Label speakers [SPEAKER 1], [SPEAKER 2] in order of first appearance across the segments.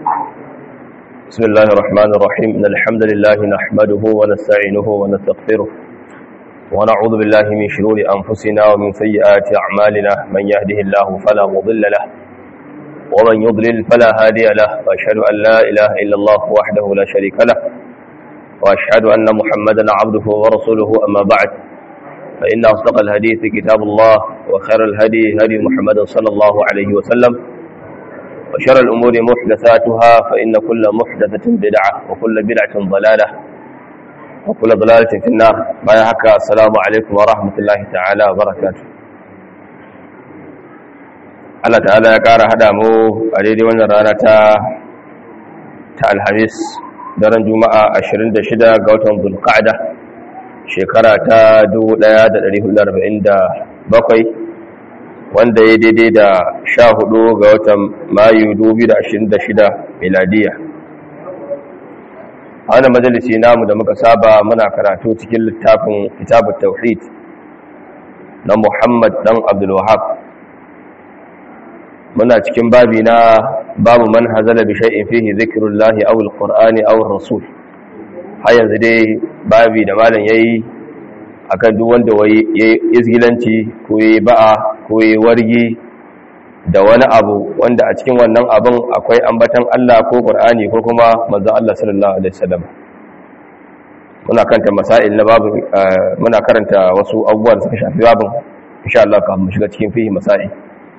[SPEAKER 1] بسم الله الرحمن الرحيم إن الحمد لله نحمده ونستعينه ونستغفره ونعوذ بالله من شرور أنفسنا ومن سيئات أعمالنا من يهده الله فلا مضل له ومن يضلل فلا هادي له وأشهد أن لا إله إلا الله وحده لا شريك له وأشهد أن محمدا عبده ورسوله أما بعد فإن أصدق الحديث كتاب الله وخير الهدي هدي محمد صلى الله عليه وسلم وشر الأمور محدثاتها فإن كل محدثة بدعة وكل بدعة ضلالة وكل ضلالة في النار ما يحكى السلام عليكم ورحمة الله تعالى وبركاته Allah ta'ala ya ƙara haɗa mu a daidai wannan rana ta ta alhamis daren juma'a 26 ga watan zulqa'da shekara ta 1447 wanda ya daidai da 14 ga watan mayu 2026 miladiya a wannan majalisi namu da muka saba muna karatu cikin littafin kitabut tauhid na Muhammad dan Abdul Wahhab muna cikin babi na babu man hazala bi shay'in fihi zikrullahi aw alqur'ani aw ar-rasul har yanzu dai babi da malam yayi akan duk wanda yayi izgilanci ko yayi ba'a ko yayi wargi da wani abu wanda a cikin wannan abin akwai ambatan Allah ko qur'ani ko kuma manzon Allah sallallahu alaihi wasallam muna karanta masail na babu muna karanta wasu abubuwa da suka shafi babin insha Allah ka mu shiga cikin fihi masail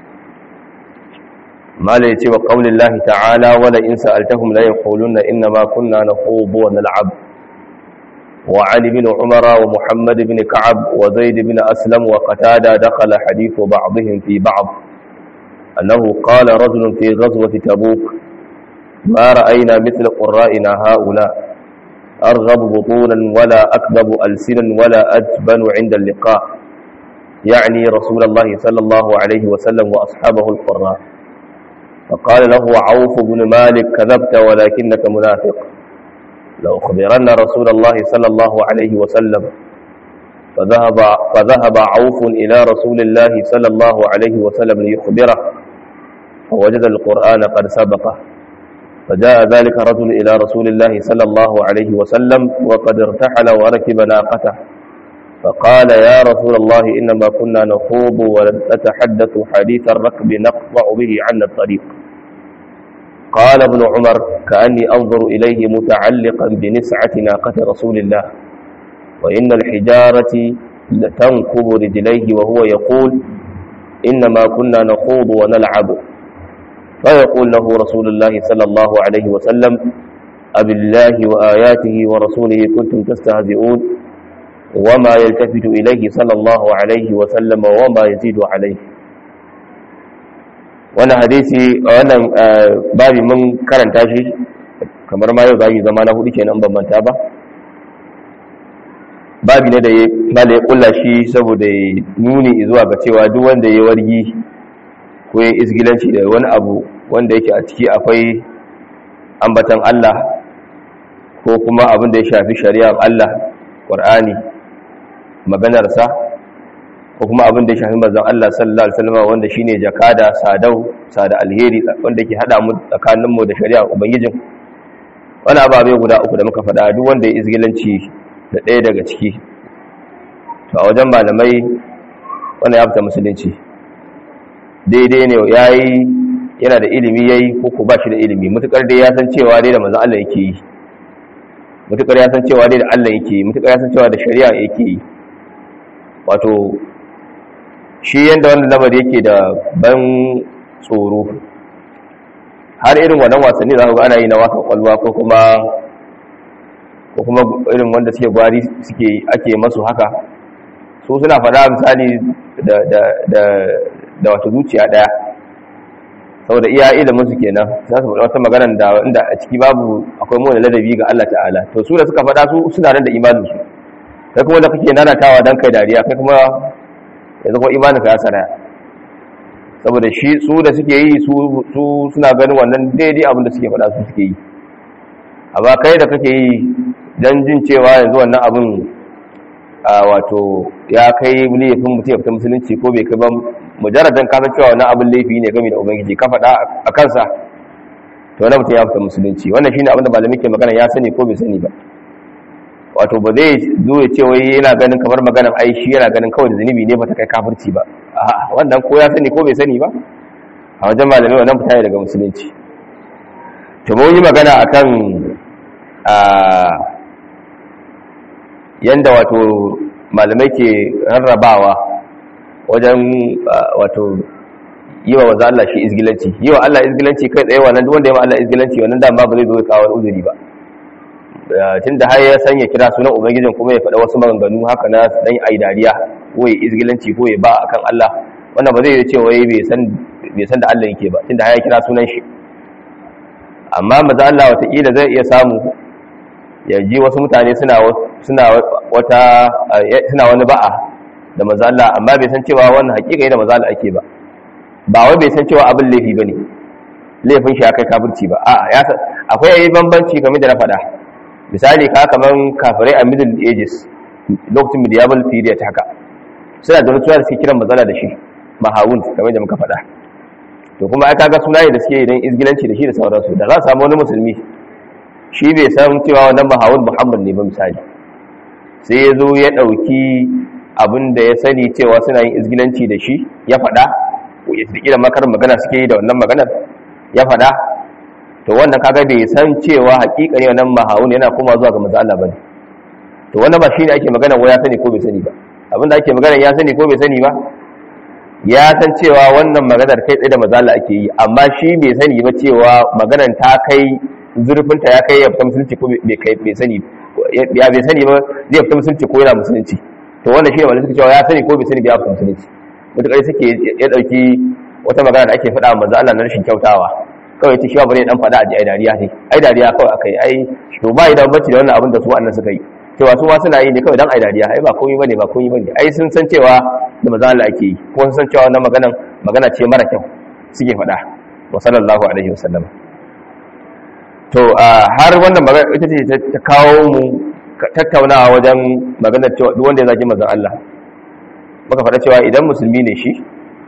[SPEAKER 1] mala yace wa qaulillahi ta'ala wala in sa'altahum la yaquluna inna ma kunna nakhudu wa nal'ab wa ali bin umara wa muhammad bin ka'ab wa zaid bin aslam wa qatada dakhala hadithu ba'dihim fi ba'd annahu qala rajulun fi ghazwati tabuk ma ra'ayna mithla qurra'ina ha'ula أرغب بطونا ولا أكذب ألسنا ولا أجبن عند اللقاء يعني رسول الله صلى الله عليه وسلم وأصحابه القراء فقال له عوف بن مالك كذبت ولكنك منافق لأخبرن رسول الله صلى الله عليه وسلم فذهب, فذهب عوف إلى رسول الله صلى الله عليه وسلم ليخبره فوجد القرآن قد سبقه فجاء ذلك رجل إلى رسول الله صلى الله عليه وسلم وقد ارتحل وركب ناقته فقال يا رسول الله إنما كنا نخوض ونتحدث حديث الركب نقطع به عنا الطريق قال ابن عمر كأني أنظر إليه متعلقا بنسعة ناقة رسول الله وإن الحجارة لتنكب رجليه وهو يقول إنما كنا نخوض ونلعب فيقول له رسول الله صلى الله عليه وسلم أب الله وآياته ورسوله كنتم تستهزئون وما يلتفت إليه صلى الله عليه وسلم وما يزيد عليه wannan hadisi wannan babi mun karanta shi kamar ma yau babi zama na hudu kenan ban manta ba babi ne da ya mala ya kulla shi saboda ya nuni zuwa ga cewa duk wanda ya wargi ko ya isgilanci da wani abu wanda yake a ciki akwai ambatan Allah ko kuma abin da ya shafi shari'ar Allah Qur'ani maganarsa ko kuma abin da ya shafi manzon Allah sallallahu alaihi wasallam wanda shine jakada sadau sada alheri wanda ke hada mu tsakanin mu da shari'ar ubangijin wani ababe guda uku da muka faɗa duk wanda ya izgilanci da ɗaya daga ciki to a wajen malamai wanda ya fita musulunci daidai ne yayi yana da ilimi yayi ko ko ba shi da ilimi mutukar dai ya san cewa dai da manzon Allah yake yi mutukar ya san cewa dai da Allah yake yi mutukar ya san cewa da shari'a yake yi wato shi yadda wanda lamar yake da ban tsoro har irin wannan wasanni za ku ga ana yi na wasan kwalwa ko kuma ko kuma irin wanda suke gwari suke ake masu haka su suna faɗa misali da da da da wata zuciya ɗaya saboda iya ilimin su kenan za su faɗa wata maganar da inda a ciki babu akwai mu ladabi ga Allah ta'ala to su da suka faɗa su suna nan da imanin su kai kuma da kake nanatawa dan kai dariya kai kuma yanzu kuma imanin ka ya sana saboda shi su da suke yi su suna ganin wannan daidai abin da suke faɗa su suke yi amma kai da kake yi dan jin cewa yanzu wannan abin wato ya kai laifin mutum ya fita musulunci ko bai kai ba mujarradan ka san cewa wannan abin laifi ne game da ubangiji ka faɗa a kansa to wannan mutum ya fita musulunci wannan shine abin da malami ke magana ya sani ko bai sani ba wato ba zai zo ya ce wai yana ganin kamar maganar ai shi yana ganin kawai da zunubi ne ba ta kai kafirci ba a'a wannan ko ya sani ko bai sani ba a wajen malami wannan fita daga musulunci to mun yi magana akan a yanda wato malamai ke rarrabawa wajen wato yi wa wanzu Allah shi izgilanci yi wa Allah izgilanci kai tsaye wannan duk wanda ya ma Allah izgilanci wannan dama ba zai zo ya kawo uzuri ba tun da har ya sanya kira sunan ubangijin kuma ya faɗa wasu maganganu haka na dan ai dariya ko ya izgilanci ko ya ba akan Allah wannan ba zai yi cewa bai san bai san da Allah yake ba tun da har ya kira sunan shi amma maza Allah wataƙila zai iya samu ya ji wasu mutane suna suna wata suna wani ba'a da maza Allah amma bai san cewa wannan hakika ne da maza Allah ake ba ba wai bai san cewa abin laifi bane laifin shi akai kafirci ba a'a ya akwai yayi bambanci game da na faɗa misali ka kaman kafirai a middle ages lokacin medieval period haka suna da rituwa da suke kiran matsala da shi mahawun kamar da muka faɗa to kuma ai kaga sunaye da suke idan izgilanci da shi da sauransu da za su samu wani musulmi shi bai san cewa wannan mahawun muhammad ne ba misali sai ya zo ya ɗauki abin da ya sani cewa suna yin izgilanci da shi ya faɗa ko ya tsaki da makar magana suke yi da wannan maganar ya faɗa to wannan kaga bai san cewa hakika ne wannan mahawun yana koma zuwa ga manzo Allah bane to wannan ba shine ake magana wai ya sani ko bai sani ba abinda ake magana ya sani ko bai sani ba ya san cewa wannan maganar kai tsaye da manzo Allah ake yi amma shi bai sani ba cewa maganar ta kai zurfin ta ya kai ya fita musulunci ko bai kai bai sani ya bai sani ba zai fita musulunci ko yana musulunci to wannan shine wanda suka cewa ya sani ko bai sani ba ya fita musulunci mutakar suke ya dauki wata magana da ake faɗa manzo Allah na rashin kyautawa kawai ce shi ba ne dan fada a ji ai dariya ne ai dariya kawai akai ai to ba idan bacci da wannan abin da su annan suka yi cewa su ma suna yi ne kawai dan ai dariya ai ba komai bane ba komai bane ai sun san cewa da maza Allah ake yi ko sun san cewa wannan maganan magana ce mara kyau suke fada wa sallallahu alaihi wasallam to har wannan magana ita ce ta kawo mu tattaunawa wajen maganar cewa duk wanda ya zagi manzon Allah muka fada cewa idan musulmi ne shi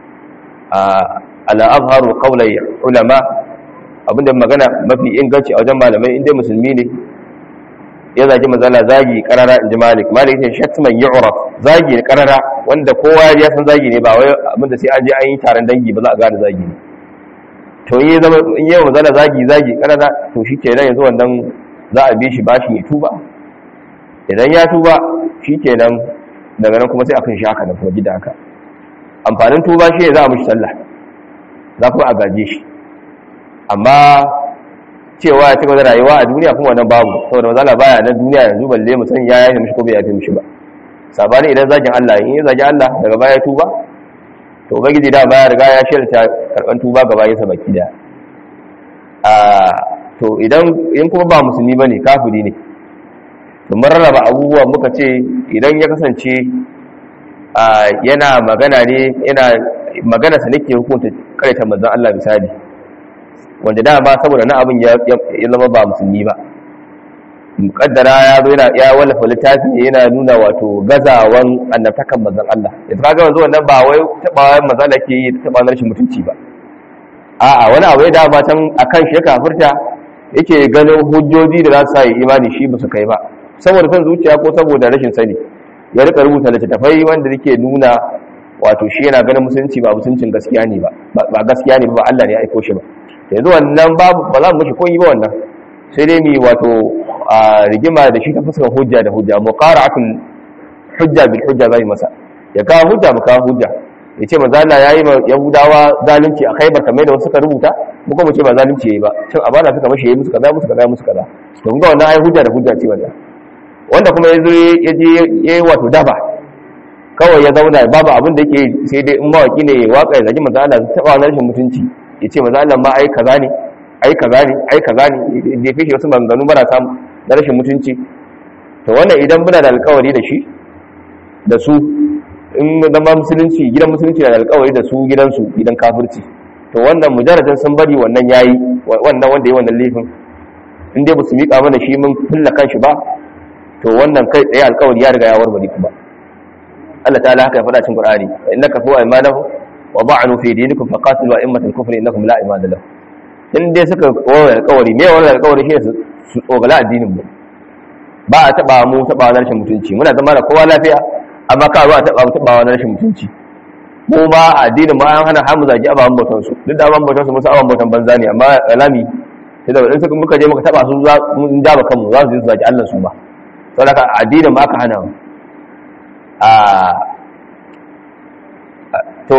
[SPEAKER 1] ala azharu qawlai ulama abinda magana mafi inganci a wajen malamai inda musulmi ne ya zagi mazala zagi karara inji malik malik ne shatman yu'raf zagi ne karara wanda kowa ya san zagi ne ba wai abinda sai an je an yi taron dangi ba za a gane zagi ne to in zama in yi mazala zagi zagi karara to shi kenan yanzu wannan za a bi shi bashin ya tuba idan ya tuba shi kenan daga nan kuma sai a kan shi haka da kuma gida haka amfanin tuba shi ne za a mishi sallah za kuma a gaje shi amma cewa ya cigaba da rayuwa a duniya kuma wannan babu saboda mazala baya na duniya yanzu balle mu san ya yafe mishi ko bai yafe mishi ba sabani idan zagin Allah in ya zagi Allah daga baya tuba to ubangiji da baya riga ya shirta karban tuba ga bayansa baki da a to idan in kuma ba musulmi bane kafiri ne to mun rarraba abubuwa muka ce idan ya kasance yana magana ne yana magana sa nake hukunta karaita manzon Allah misali wanda dama saboda na abin ya zama ba musulmi ba mukaddara ya zo yana ya wallafa littafi yana nuna wato gazawan annabtakan manzon Allah yanzu kaga wanzu wannan ba wai tabawan manzon Allah ke yi taba rashin mutunci ba a'a wani abu ya dama can akan shi ya kafirta yake ganin hujjoji da za su sa yi imani shi ba su kai ba saboda son zuciya ko saboda rashin sani ya rika rubuta littattafai wanda yake nuna wato shi yana ganin musulunci ba musuncin gaskiya ne ba ba gaskiya ne ba Allah ne ya aiko shi ba yanzu wannan babu ba za mu mishi koyi ba wannan sai dai ni wato a rigima da shi ta fuskar hujja da hujja muqara'atul hujja bil hujja zai masa ya kawo hujja mu kawo hujja ya ce manzo Allah yayi ma yahudawa zalunci a Khaibar kamar da wasu suka rubuta mu kuma ce ba zalunci yayi ba cin abana suka mashi yayi musu kaza musu kaza musu kaza to kun ga wannan ai hujja da hujja ce wannan wanda kuma yazo ya je yayi wato daba kawai ya zauna babu abin da yake sai dai in mawaki ne waka ya zagi manzo Allah ta ba rashin mutunci ya ce manzo Allah ma ai kaza ne ai kaza ne ai kaza ne da kashe wasu maganganu marasa na rashin mutunci to wannan idan muna da alƙawari da shi da su in zama musulunci gidan musulunci da alƙawari da su gidansu gidan kafirci to wannan mujarradin sun bari wannan yayi wannan wanda yayi wannan laifin in dai ba su miƙa mana shi mun fulla kanshi ba to wannan kai tsaye alƙawari ya riga ya warware kuma Allah ta'ala haka ya faɗa cikin Qur'ani innaka fa imanahu wa ba'anu fi dinikum faqatilu a'immatal kufri innakum la imana lahum in dai suka warware alƙawari me warware alƙawari shi su su tsogala addinin mu ba a taba mu taba na rashin mutunci muna zama da kowa lafiya amma ka zo a taba mu taba na rashin mutunci mu ba addinin mu an hana hamu zagi ababan bautan su duk da ababan bautan su musu ababan bautan banza ne amma alami sai da in suka muka je muka taba su za mun daba kanmu za su je su zagi Allah su ba saboda haka addinin ma aka hana mu a to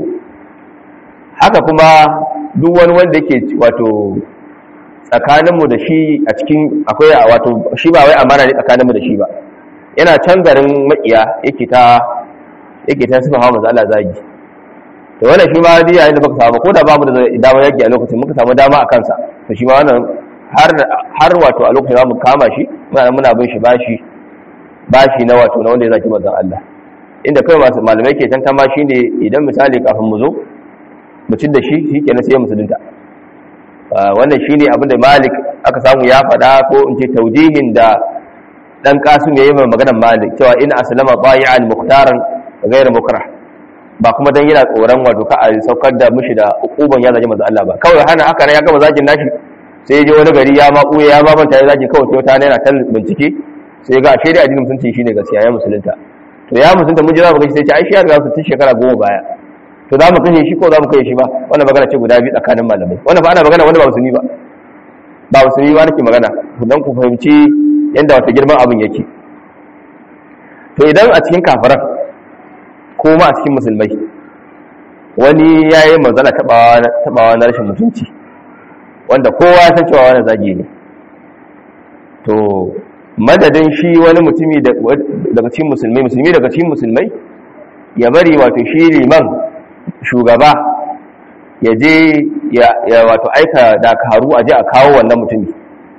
[SPEAKER 1] haka kuma duk wani wanda yake wato tsakaninmu da shi a cikin akwai wato shi ba wai amana ne tsakaninmu da shi ba yana can garin makiya yake ta yake ta sifa hawa manzo Allah zagi to wannan shi ma dai yayin da muka samu ko da bamu da dama yaki a lokacin muka samu dama a kansa to shi ma wannan har har wato a lokacin zamu kama shi muna muna bin shi bashi bashi na wato na wanda ya zaki manzon Allah inda kai masu malamai ke tantama shine idan misali kafin mu zo mutum da shi shikenan sai ya musulunta wannan shine abin da Malik aka samu ya faɗa ko in ce taujihin da dan Qasim yayi mai maganar Malik cewa in aslama bayi'an mukhtaran ghayr mukrah ba kuma dan yana tsoron wato ka a saukar da mushi da ukuban ya zaji manzo Allah ba kawai hana haka ne ya gama zagin nashi sai ya je wani gari ya ma kuye ya ma manta ya zagi kawai sai wata ne yana tal bincike sai ga ashe dai addinin musulunci shine gaskiya ya musulunta to ya musulunta mun ji za mu kashe sai ce ai shi ya riga tun shekara goma baya to za mu kashe shi ko za mu kashe shi ba wannan magana ce guda biyu tsakanin malamai wannan ba ana magana wanda ba musulmi ba ba musulmi ba nake magana dan ku fahimci yanda wata girman abin yake to idan a cikin kafiran ko ma a cikin musulmai wani ya yi manzana tabawa na rashin mutunci wanda kowa ya san cewa wani zagi ne to madadin shi wani mutumi daga cikin musulmai musulmi daga cikin musulmai ya bari wato shi liman shugaba ya je ya wato aika dakaru a je a kawo wannan mutumi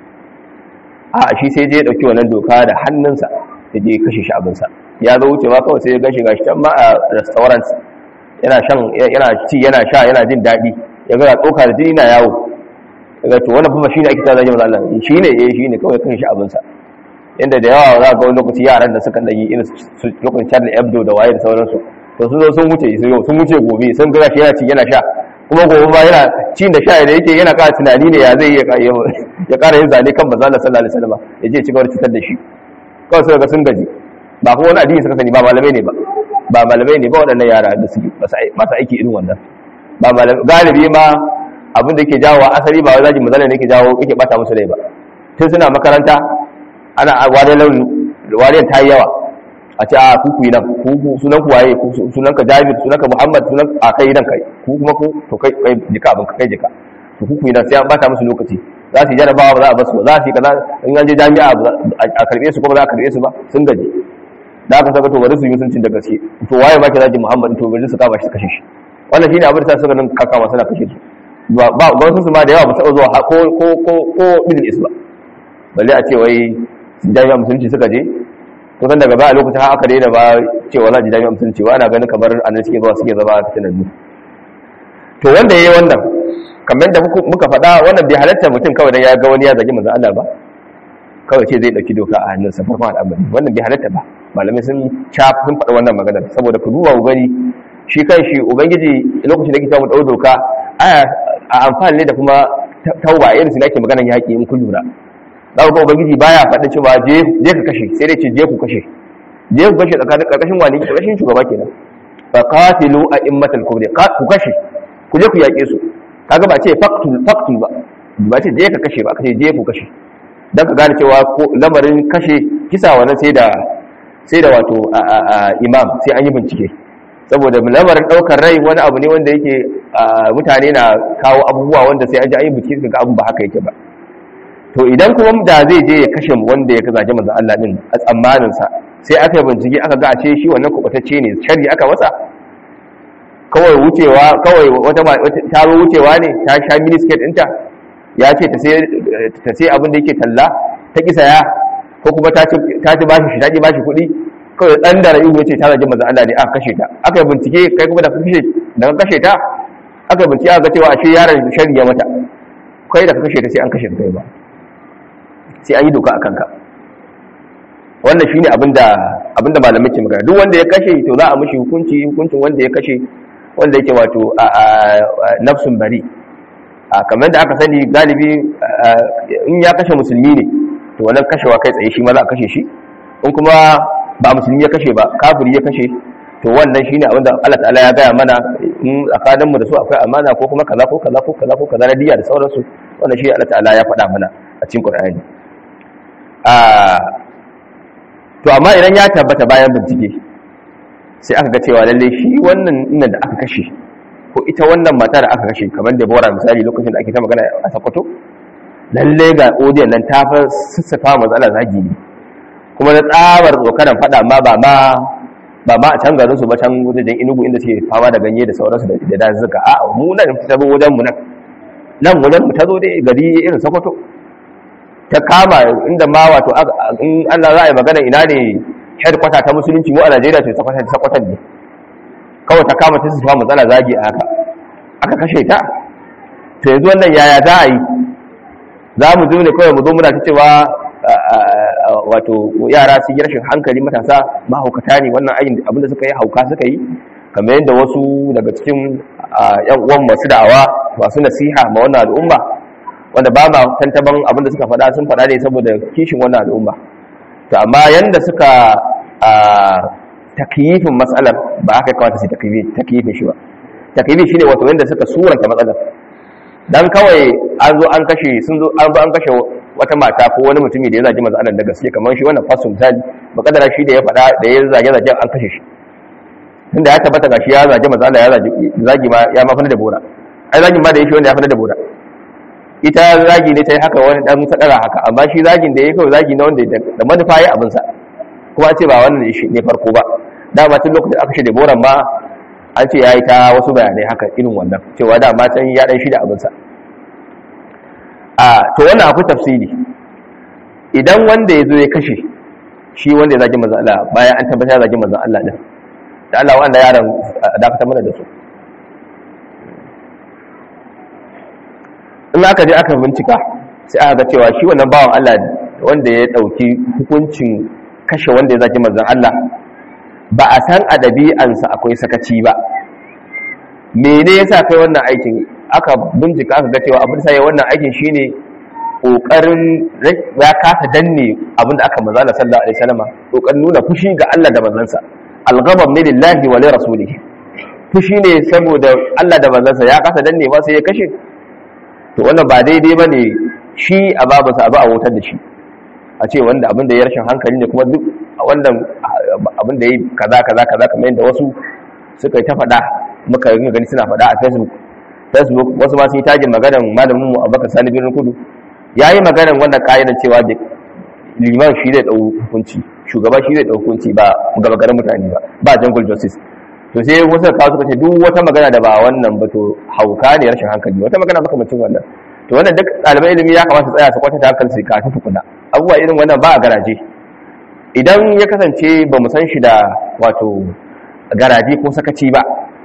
[SPEAKER 1] a shi sai je ya dauki wannan doka da hannunsa ya je kashe shi abinsa ya zo wuce ma kawai sai ya gashi gashi can ma a restaurant yana shan yana ci yana sha yana jin daɗi ya ga tsoka da jini na yawo daga to wannan fa shine ake tsara jama'a Allah shine eh shine kawai kashe shi abinsa inda da yawa za ga wani lokaci yaran da suka dagi irin lokacin Charlie Hebdo da waye da sauransu to sun zo sun wuce sun wuce gobe sun ga shi yana ci yana sha kuma gobe ba yana ci da sha da yake yana ƙara tunani ne ya zai ya ƙara yin zane kan manzo Allah sallallahu alaihi wasallam ya je ci gaba da cutar da shi kawai suka ga sun gaji ba kuma wani addini suka sani ba malamai ne ba ba malamai ne ba waɗannan yara da suke masu aiki irin wannan ba malamai galibi ma abin da yake jawo asali ba wai zaki mazala ne yake jawo yake bata musu rai ba tun suna makaranta ana wani launi wariyar ta yi yawa a ce a kuku yi nan sunan ku waye sunan ka jabir sunan ka muhammad sunan a kai nan kai ku kuma ku to kai kai jika abin kai jika to kuku yi nan sai an bata musu lokaci za su yi jarabawa ba za a basu ba za su yi kaza in an je jami'a a karbe su ko ba za a karbe su ba sun gaji da aka saka to bari su yi mutuncin da gaske to waye ba ki zaki muhammad to bari su kama shi su kashe shi wannan shine abin da suka nan kaka masu na kashe su ba ba wasu su ma da yawa ba taɓa zuwa ko ko ko ko middle east ba balle a ce wai jami'a musulunci suka je to san daga baya lokacin har aka daina ba cewa za ji jami'a musulunci ba ana ganin kamar annan suke zuwa suke zama fitinan mu to wanda yayi wannan kamar da muka faɗa wannan bai halatta mutum kawai dan ya ga wani ya zagi manzon Allah ba kawai ce zai dauki doka a hannunsa farkon al'amari wannan bai halatta ba malamai sun ca sun faɗa wannan maganar saboda ku duba ku gani shi kan shi ubangiji lokacin da yake samu dau doka a amfani ne da kuma tauba irin su nake maganar yaƙi in kun lura za ku ga ubangiji baya faɗa cewa je je ka kashe sai dai ce je ku kashe je ku kashe tsakanin karkashin wani karkashin shugaba kenan fa qatilu a'immatal kufri ku kashe ku je ku yaƙe su kaga ba ce faqtul faqtul ba ba ce je ka kashe ba kace je ku kashe dan ka gane cewa ko lamarin kashe kisa wannan sai da sai da wato imam sai an yi bincike saboda lamarin daukar rai wani abu ne wanda yake mutane na kawo abubuwa wanda sai an ji an yi bincike ga abun ba haka yake ba to idan kuma da zai je ya kashe wanda ya kazaje manzon Allah din a tsammanin sa sai aka yi bincike aka ga ashe shi wannan kubatacce ne shari aka masa kawai wucewa kawai wata ta zo wucewa ne ta sha minisket ɗinta ya ce ta sai abin da yake talla ta kisa ya ko kuma ta ci bashi shi ta ci bashi kuɗi kawai ɗan da rayu ya ce ta zaji manzon Allah ne aka kashe ta aka yi bincike kai kuma da kashe da ka kashe ta aka yi bincike aka ga cewa ashe yaron shari ya mata kai da ka kashe ta sai an kashe ta kai ba sai an yi doka a kanka wannan shi ne abinda malamai ke magana duk wanda ya kashe to za a mashi hukunci hukuncin wanda ya kashe wanda yake wato a nafsun bari kamar da aka sani galibi in ya kashe musulmi ne to wannan kashewa kai tsaye shi ma za a kashe shi in kuma ba musulmi ya kashe ba kafiri ya kashe to wannan shine abin da Allah ta'ala ya gaya mana in tsakaninmu da su akwai amana ko kuma kaza ko kaza ko kaza ko kaza na diya da sauransu wannan shi Allah ta'ala ya faɗa mana a cikin Qur'ani a to amma idan ya tabbata bayan bincike sai aka ga cewa lalle shi wannan ina da aka kashe ko ita wannan mata da aka kashe kamar da bora misali lokacin da ake ta magana a Sokoto lalle ga odiyan nan ta fa sassafa matsala zagi ne kuma na tsabar tsokaran faɗa ma ba ma ba ma a can garin su ba can wajen inugu inda suke fama da ganye da sauransu da dazuka a mu nan ta zo wajen mu nan nan wajen mu ta zo dai gari irin Sokoto ta kama inda ma wato in Allah za a yi magana ina ne headquarter ta musulunci mu a Najeriya to Sokoto ta Sokoto ne kawai ta kama ta su fa matsala zagi a haka aka kashe ta to yanzu wannan yaya za a yi za mu zo ne kawai mu zo muna ta cewa wato yara su yi rashin hankali matasa mahaukata ne wannan ayin abinda suka yi hauka suka yi kamar yadda wasu daga cikin yan uwan masu da'awa masu nasiha ma wannan al'umma wanda ba ma tantaban abinda suka faɗa sun faɗa ne saboda kishin wannan al'umma to amma yanda suka takyifin matsalar ba aka kawata su takyifin shi ba takyifin shi ne wato yanda suka suranta matsalar dan kawai an zo an kashe sun zo an zo an kashe wata mata ko wani mutumi da ya zagi manzo Allah da gaske kamar shi wannan fasu misali makadara shi da ya faɗa da ya zage zage an kashe shi tunda ya tabbata gashi ya zage manzo Allah ya zagi zagi ma ya ma fana da bora ai zagin ma da yake wanda ya fana da bora ita zagi ne ta yi haka wani dan sadara haka amma shi zagin da ya kawai zagi na wanda da manufa ya abin sa kuma ce ba wannan ne farko ba dama tun lokacin aka shi da boran ma an ce ya yi ta wasu bayanai haka irin wannan cewa dama can ya dan shi da abin sa a to wannan akwai tafsiri idan wanda ya zo ya kashe shi wanda ya zagi manzan Allah bayan an tabbata ya zagi manzan Allah din da Allah wanda yaran dakatar mana da su in aka je aka bincika sai aka ga cewa shi wannan bawan Allah wanda ya dauki hukuncin kashe wanda ya zagi manzan Allah ba a san a ɗabi'ansa akwai sakaci ba mene yasa kai wannan aikin aka bincika aka ga cewa abin sai wannan aikin shine kokarin ya kasa danne abin da aka manzala sallallahu alaihi wasallam kokarin nuna fushi ga Allah da manzansa al-ghadab min lillahi wa li rasulihi fushi ne saboda Allah da manzansa ya kasa danne ba sai ya kashe to wannan ba daidai bane shi a babansa abu a wutar da shi a ce wanda abin da ya rashin hankali ne kuma duk wannan abin da ya yi kaza kaza kaza kamar yadda wasu suka yi ta faɗa muka yi gani suna faɗa a facebook facebook wasu ma sun yi tagin maganar malamin mu abubakar sani birnin kudu ya yi maganar wannan ƙa'idar cewa da liman shi zai ɗau hukunci shugaba shi zai ɗau hukunci ba gaba garin mutane ba ba jungle justice to sai wasu kawo suka ce duk wata magana da ba wannan ba to hauka ne rashin hankali wata magana makamacin wannan to wannan duk ɗaliban ilimi ya kamata su tsaya su kwatanta hankali su kafin tukuna abubuwa irin wannan ba a garaje idan ya kasance ba mu san shi da wato garaje ko sakaci ba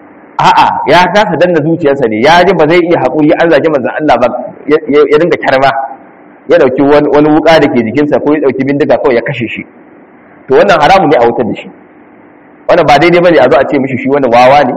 [SPEAKER 1] a'a ya kasa danna zuciyarsa ne ya ji ba zai iya haƙuri an zage manzon Allah ba ya dinga kyarma ya dauki wani wuka da ke jikinsa ko ya dauki bindiga kawai ya kashe shi to wannan haramun ne a wutar da shi wannan ba daidai bane a zo a ce mishi shi wannan wawa ne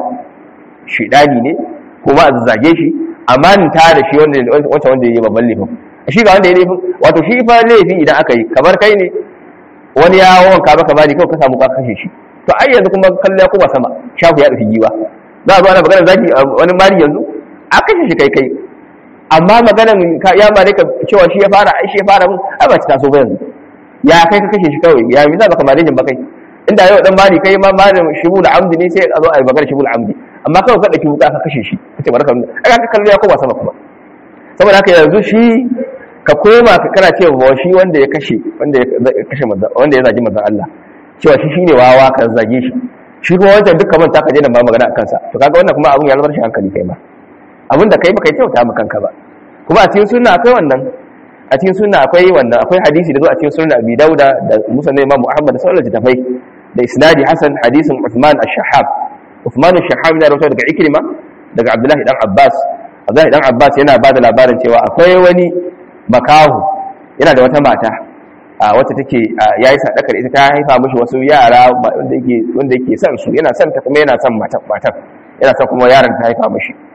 [SPEAKER 1] shidani ne ko ba a zage shi amma ni ta da shi wanda wancan wanda yayi babban laifin shi ga wanda yayi laifin wato shi fa laifi idan aka yi kamar kai ne wani ya wanka maka bani kawai ka samu ka kashe shi to ai yanzu kuma kallo ya kuma sama shafu ya dauki giwa za a zo ana magana zaki wani mari yanzu a kashe shi kai kai amma maganan ya mare ka cewa shi ya fara ai shi ya fara mun ai ba ta taso ba yanzu ya kai ka kashe shi kawai ya mi za ka mare jin ba kai inda yau dan mari kai ma mari shibul amdi ne sai a zo a yi magana shibul amdi amma kawai ka dauki wuka ka kashe shi kace barka ai ka kallo ya koma sama kuma saboda haka yanzu shi ka koma ka kana cewa shi wanda ya kashe wanda ya kashe wanda ya zagi manzon Allah cewa shi shine wawa ka zage shi shi kuma wancan duk kamar ta ka je nan ba magana akan sa to kaga wannan kuma abun ya zama shi hankali kai ma abin da kai baka yi kyauta ma kanka ba kuma a cikin sunna akwai wannan a cikin sunna akwai wannan akwai hadisi da zo a cikin sunna Abi Dauda da Musa na Imam Muhammad da sauran littafai da isnadi Hasan hadisin Uthman ash-Shahhab Uthman ash-Shahhab yana rawaito daga Ikrima daga Abdullahi dan Abbas Abdullahi dan Abbas yana ba da labarin cewa akwai wani makahu yana da wata mata a wacce take yayi sadakar ita ta haifa mishi wasu yara wanda yake wanda yake son su yana son ta kuma yana son matan matan yana son kuma yaron ta haifa mishi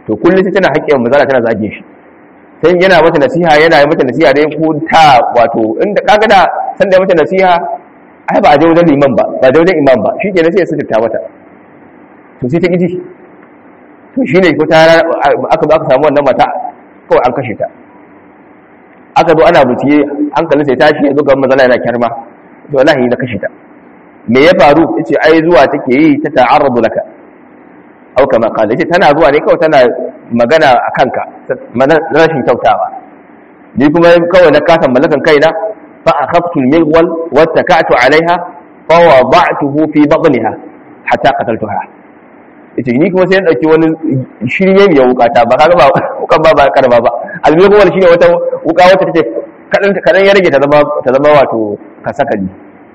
[SPEAKER 1] to kullum sai tana haƙƙin manzala tana zage shi sai yana mata nasiha yana yi mata nasiha dai ko ta wato inda kaga da san da mata nasiha ai ba a je wajen liman ba ba je wajen imam ba shi kenan sai ya sirta mata to sai ta ƙiji to shine ko ta aka zo aka samu wannan mata kawai an kashe ta aka zo ana buciye hankalin sai tashi ya zo ga manzala yana kyarma to wallahi na kashe ta me ya faru yace ai zuwa take yi ta ta'arradu laka au kama kala yace tana zuwa ne kawai tana magana a kanka rashin kyautawa ni kuma kawai na kasan mallakan kaina fa akhaftu al-mighwal wa taka'tu 'alayha fa wada'tuhu fi batniha hatta qataltuha yace ni kuma sai na dauki wani shirye mai wukata ba kaga ba wukan ba ba karba ba al-mighwal shine wata wuka wacce take kadan kadan ya rage ta zama ta zama wato kasakali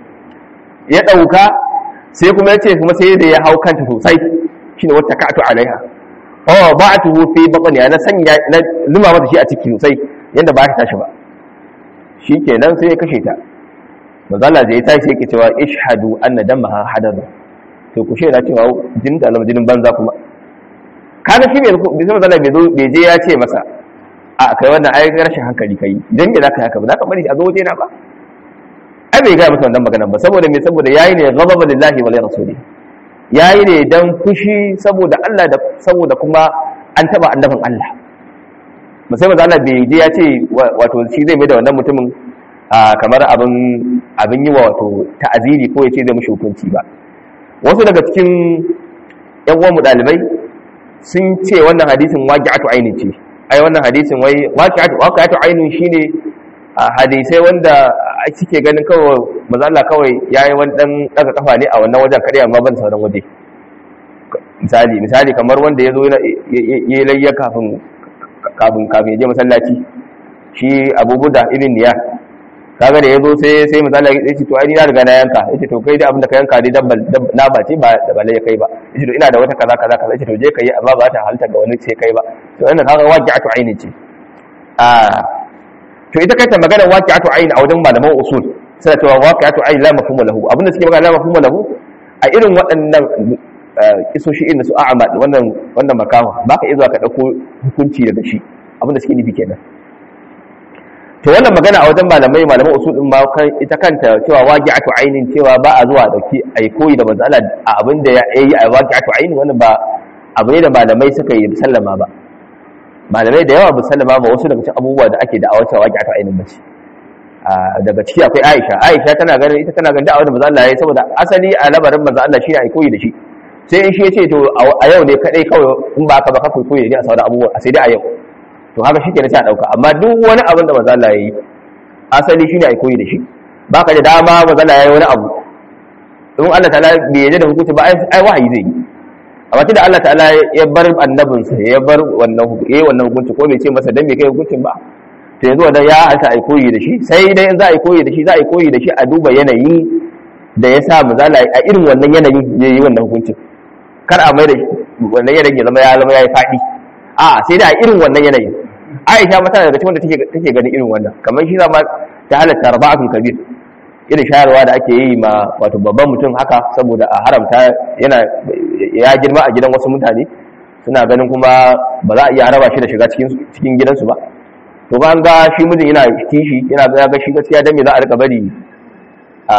[SPEAKER 1] ya dauka sai kuma yace kuma sai da ya hau kanta sosai shine wata ka'atu alaiha oh ba'atuhu fi batni ana sanya na luma mata shi a ciki sosai yanda ba ta tashi ba shikenan sai ya kashe ta mazalla da ya tashi sai yake cewa ishhadu anna damaha hadadu to ku shaida cewa jinin da jinin banza kuma kaga shi bai bisa mazalla bai zo bai je ya ce masa a kai wannan ai rashin hankali kai dan me zaka haka ba zaka bari a zo waje na ba ai bai ga masa wannan magana ba saboda me saboda yayi ne ghadaba lillahi wa li rasulihi ya yi ne don fushi saboda Allah da saboda kuma an taba annabin Allah musamman da Allah bai je ya ce wato shi zai mai da wannan mutumin kamar abin yi wa wato ta'aziri ko ya ce zai mushi hukunci ba wasu daga cikin yan uwan mu dalibai sun ce wannan hadisin waqi'atu ainin ce ai wannan hadisin wai waqi'atu waqi'atu ainin shine hadisai wanda suke ganin kawai maza Allah kawai ya yi wani ɗan ɗaga kafa ne a wannan wajen kaɗai amma ban sauran waje misali misali kamar wanda ya zo ya yi layya kafin kafin kafin ya je masallaci shi abubuwa ibn niya kaga da ya zo sai sai misali ya ce to ai ni na riga na yanka yace to kai da abin da ka yanka dai dabba na ba ce ba da balle ya kai ba yace to ina da wata kaza kaza kaza yace to je kai amma ba ta halta ga wani sai kai ba to wannan kaga waqi'atu aini ce a to ita kanta magana waqi'atu aini a wajen malaman usul suna cewa waqi'atu ayn la mafhuma lahu abinda suke magana la mafhuma lahu a irin waɗannan kisoshi irin su a'ma wannan wannan makawa baka iya zuwa ka dauko hukunci daga shi abinda suke nufi kenan to wannan magana a wajen malamai malaman usul din ma kan ita kanta cewa waqi'atu aynin cewa ba a zuwa dauki ai koyi da manzo Allah a abinda ya yi a waqi'atu aynin wannan ba abu ne da malamai suka yi sallama ba malamai da yawa musallama ba wasu daga cikin abubuwa da ake da a wata waqi'atu aynin ba ce daga ciki akwai Aisha Aisha tana ganin ita tana ganin da'awar da manzo Allah yayi saboda asali a labarin manzo Allah shine ai koyi da shi sai in shi ya ce to a yau ne kadai kawai in ba ka ba ka koyi ne a sauran abubuwa sai dai a yau to haka shi kenan sai a dauka amma duk wani abin da manzo Allah yayi asali shine ai koyi da shi ba ka da dama manzo Allah yayi wani abu in Allah ta'ala bai yarda da hukunci ba ai wahayi zai yi amma tunda Allah ta'ala ya bar annabinsa ya bar wannan yayi wannan hukunci ko bai ce masa dan me kai hukuncin ba to yanzu wanda ya haka ai koyi da shi sai dai in za a yi koyi da shi za a yi koyi da shi a duba yanayin da ya sa mu zala a irin wannan yanayin ya yi wannan hukuncin kar a mai da wannan yanayin ya zama ya zama ya yi faɗi a sai dai a irin wannan yanayin aisha mata daga cikin wanda take ganin irin wannan kamar shi zama ta halatta raba'atul kabir irin shayarwa da ake yi ma wato babban mutum haka saboda a haramta yana ya girma a gidan wasu mutane suna ganin kuma ba za a iya raba shi da shiga cikin gidansu ba to ba an ga shi mijin yana kishi yana ga ga shi gaskiya dan me za a rika bari a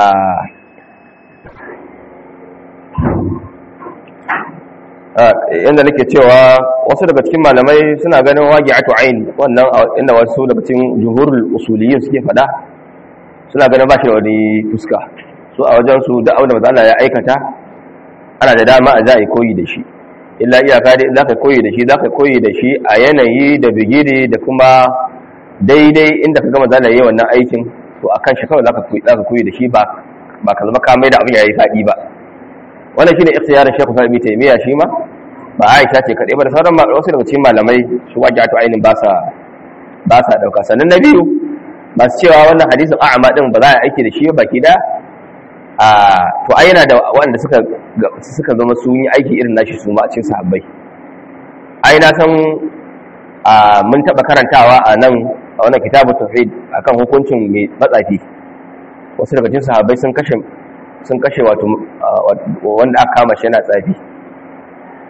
[SPEAKER 1] yanda nake cewa wasu daga cikin malamai suna ganin waqi'atu ayn wannan inda wasu daga cikin jumhurul usuliyyin suke fada suna ganin ba shi da wani fuska so a wajen su da abin da manzo Allah ya aikata ana da dama a za a yi koyi da shi illa iyaka dai za ka koyi da shi za ka koyi da shi a yanayi da bigire da kuma daidai inda ka gama zana yi wannan aikin to a kan shi kawai za ka koyi da shi ba ba ka zama kamai da abin ya yi faɗi ba wannan shine ikhtiyarin Sheikh Sa'id bin Taymiyyah shi ma ba Aisha ce kadai ba da sauran wasu daga cikin malamai su waje to ainin ba sa ba sa dauka sannan na biyu masu cewa wannan hadisin a'ama din ba za a aiki da shi ba baki da a to ai yana da waɗanda suka suka zama su yi aiki irin nashi su ma a cikin sahabbai ai na san a mun taba karantawa a nan a wannan kitabu tauhid akan hukuncin mai matsafi wasu daga cikin sahabbai sun kashe sun kashe wato wanda aka kama shi yana tsafi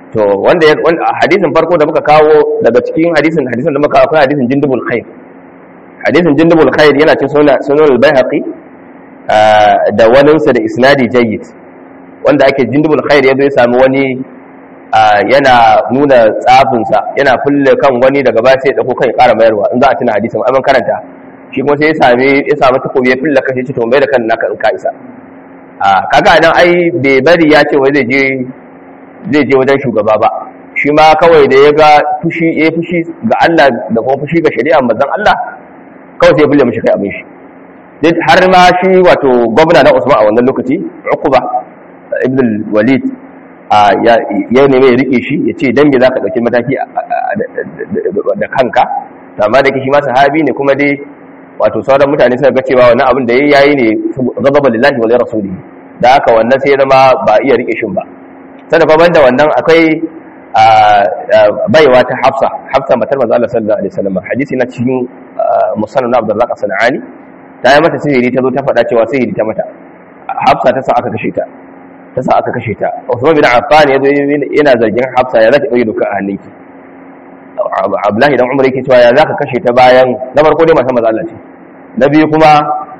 [SPEAKER 1] to wanda ya hadisin farko da muka kawo daga cikin hadisin hadisin da muka kawo akwai hadisin jindubul khair hadisin jindubul khair yana cikin sunan sunan al-baihaqi da waninsa da isnadi jayyid wanda ake jindubul khair ya zo ya sami wani yana nuna tsafinsa yana fulle kan wani daga ba sai ya dauko kan ya ƙara mayarwa in za a tuna hadisin amma karanta shi kuma sai ya sami ya sami takobi ya fulle kan shi to mai da kan naka in ka isa kaga nan ai bai bari ya ce wai zai je zai je wajen shugaba ba shi ma kawai da ya ga fushi ya fushi ga Allah da kuma fushi ga shari'a manzon Allah kawai sai ya fulle mishi kai abin shi har ma shi wato gwamna na Usman a wannan lokaci Uqba ibn walid ya neme ya rike shi ya ce dan me zaka dauki mataki da kanka to amma da shi ma sahabi ne kuma dai wato sauran mutane suka ga cewa wannan abin da yayi ne ghadaba lillahi wa li rasuli da haka wannan sai zama ba iya rike shin ba sai kuma banda wannan akwai baiwa ta Hafsa Hafsa matar manzo Allah sallallahu alaihi wasallam hadisi na cikin musannad Abdullah Sanani ta yi mata sihiri ta zo ta faɗa cewa sihiri ta mata Hafsa ta sa aka kashe ta ta sa aka kashe ta Usman bin Affan ya zo yana zargin Hafsa ya zaki dauki duka a hannunki Abdullahi dan Umar yake cewa ya zaka kashe ta bayan na farko dai matan manzo Allah ce na biyu kuma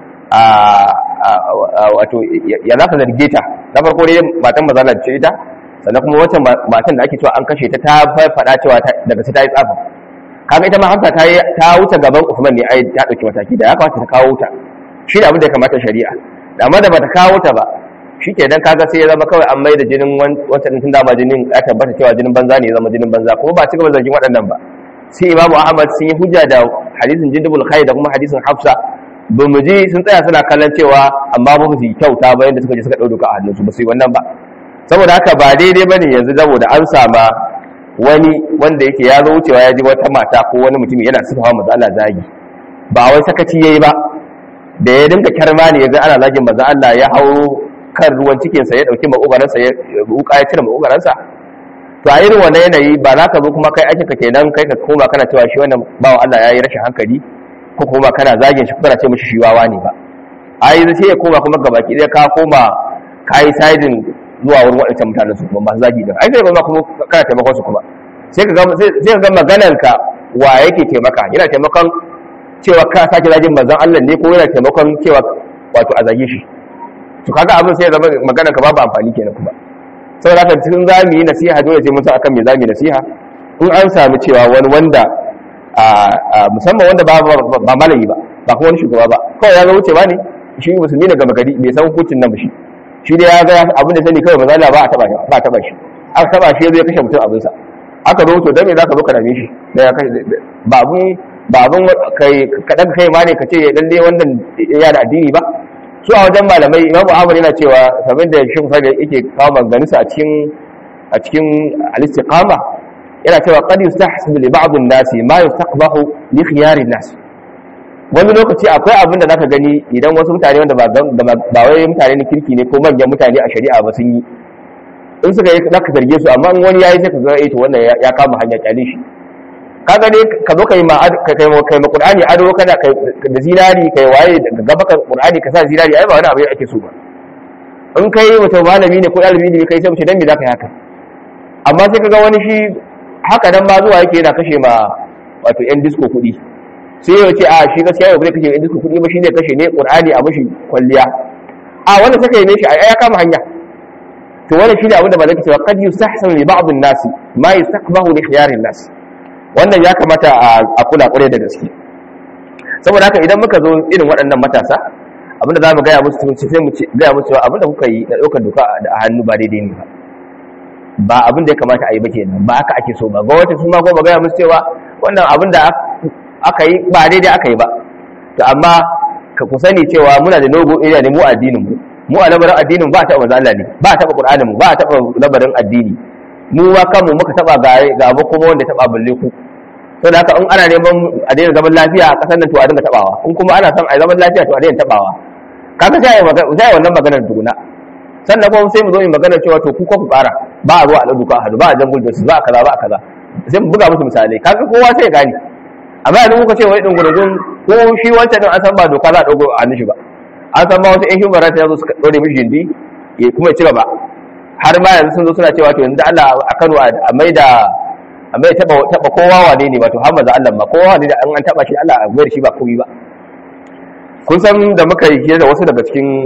[SPEAKER 1] wato ya zaka zarge ta na farko dai matan manzo Allah ce ita sannan kuma wacce matan da ake cewa an kashe ta ta faɗa cewa daga sai ta yi tsafa kaga ita ma Hafsa ta ta wuce gaban Usman ne ai ta dauki mataki da ya kamata ta kawo ta shi da abin da ya kamata shari'a da amma da bata kawo ta ba shi ke dan kaga sai ya zama kawai an mai da jinin wancan tun dama jinin ya tabbata cewa jinin banza ne ya zama jinin banza kuma ba ci gaba zargin waɗannan ba sai imamu ahmad sun yi hujja da hadisin jindubul khair da kuma hadisin hafsa ba mu ji sun tsaya suna kallon cewa amma ba su yi kyauta ba yadda suka je suka ɗau duka a hannunsu ba su yi wannan ba saboda haka ba daidai ba ne yanzu saboda an sama wani wanda yake ya zo wucewa ya ji wata mata ko wani mutum yana sufawa maza Allah zagi ba wai sakaci yayi ba da ya dinka kyarma ne ya ga ana zagin maza Allah ya hauro kan ruwan cikinsa ya ɗauki maƙogaransa ya wuka ya cire maƙogaransa to a irin wannan yanayi ba za ka zo kuma kai aikinka kenan kai ka koma kana cewa shi wannan bawa Allah ya yi rashin hankali ko kuma kana zagin shi kana ce mishi shi wawa ne ba a yi sai ya koma kuma ga baki ɗaya ka koma ka yi sidin zuwa wurin waɗancan mutanen su kuma masu zagi din ai sai kuma kuma kana taimakon su kuma sai ka ga sai ka ga maganar ka wa yake taimaka yana taimakon cewa ka sake zagin manzon Allah ne ko yana taimakon cewa wato a zage shi to kaga abin sai ya zama magana ka babu amfani kenan kuma saboda haka cikin zamu yi nasiha dole sai mun san akan me zamu yi nasiha in an samu cewa wani wanda a musamman wanda ba ba malami ba ba kuma wani shugaba ba kawai ya ga wuce ba ne shi musulmi daga magari bai san hukuncin nan ba shi shi dai ya ga abin da sani kawai mazala ba a taba shi ba a taba shi aka taba shi ya zo ya kashe mutum abin sa aka zo to dan me zaka zo ka dame shi da ya kashe ba abun ba abun kai ka daga kai ma ne ka ce lalle wannan ya da addini ba su a wajen malamai imam ahmad yana cewa kamar da shi kusa da yake kawo maganganunsa a cikin a cikin al-istiqama yana cewa qad yustahsib li ba'd an-nasi ma yustaqbahu li khiyar an-nas wani lokaci akwai abin da zaka gani idan wasu mutane wanda ba ba wai mutane ne kirki ne ko manyan mutane a shari'a ba sun yi in suka yi zaka zarge su amma in wani yayi sai ka ga eh to wannan ya kama hanya kyale shi kaga dai ka zo kai ma ka kai kai ma Qur'ani ado kana kai da zinari kai waye daga gaba ka Qur'ani ka sa zinari ai ba wani abu ake so ba in kai mutum malami ne ko ɗalibi ne kai sai mu ce dan me zaka yi haka amma sai kaga wani shi haka dan ma zuwa yake yana kashe ma wato yan disco kuɗi sai ya ce a shi gaskiya yau bai kashe yan disco kuɗi ba shi ne kashe ne Qur'ani a mashi kwalliya a wanda suka yi ne shi ai ya kama hanya to wannan shi ne abin da ba zai cewa qad yustahsan li ba'd an-nas ma yastaqbahu li khiyar an-nas wannan ya kamata a kula kwarai da gaske saboda haka idan muka zo irin waɗannan matasa abinda za mu gaya musu tunci sai mu gaya musu cewa abinda kuka yi na ɗaukar doka da hannu ba daidai ne ba ba abin da ya kamata a yi ba kenan ba haka ake so ba gwamnati su ma ko ba gaya musu cewa wannan abin da aka yi ba daidai aka yi ba to amma ka ku sani cewa muna da logo area ne mu addinin mu mu a labarin addinin ba a taɓa manzo Allah ne ba a taɓa Qur'anin mu ba a taɓa labarin addini mu ma kanmu muka taba ga abu kuma wanda taba balle ku to da haka in ana neman a daina zaman lafiya a kasar nan to a dinga tabawa in kuma ana son a zaman lafiya to a daina tabawa kaga sai magana sai wannan maganar duguna sannan kuma sai mu zo mu magana cewa to ku ko ku fara ba a zuwa a duka hadu ba a jangul da su ba a kaza ba a kaza sai mu buga musu misalai kaga kowa sai ya gane amma yanzu kuka ce wai dungurungun ko shi wancan din an san ba doka za a dogo a hannun shi ba an san ma wasu ƴan human rights ya zo suka dore mishi jindi kuma ya ci gaba har ma yanzu sun zo suna cewa to yanzu Allah a Kano a mai da a mai taba taba kowa wane ne wato har manzo Allah ma kowa wane da an an taba shi Allah a mai shi ba komai ba kun san da muka yi da wasu daga cikin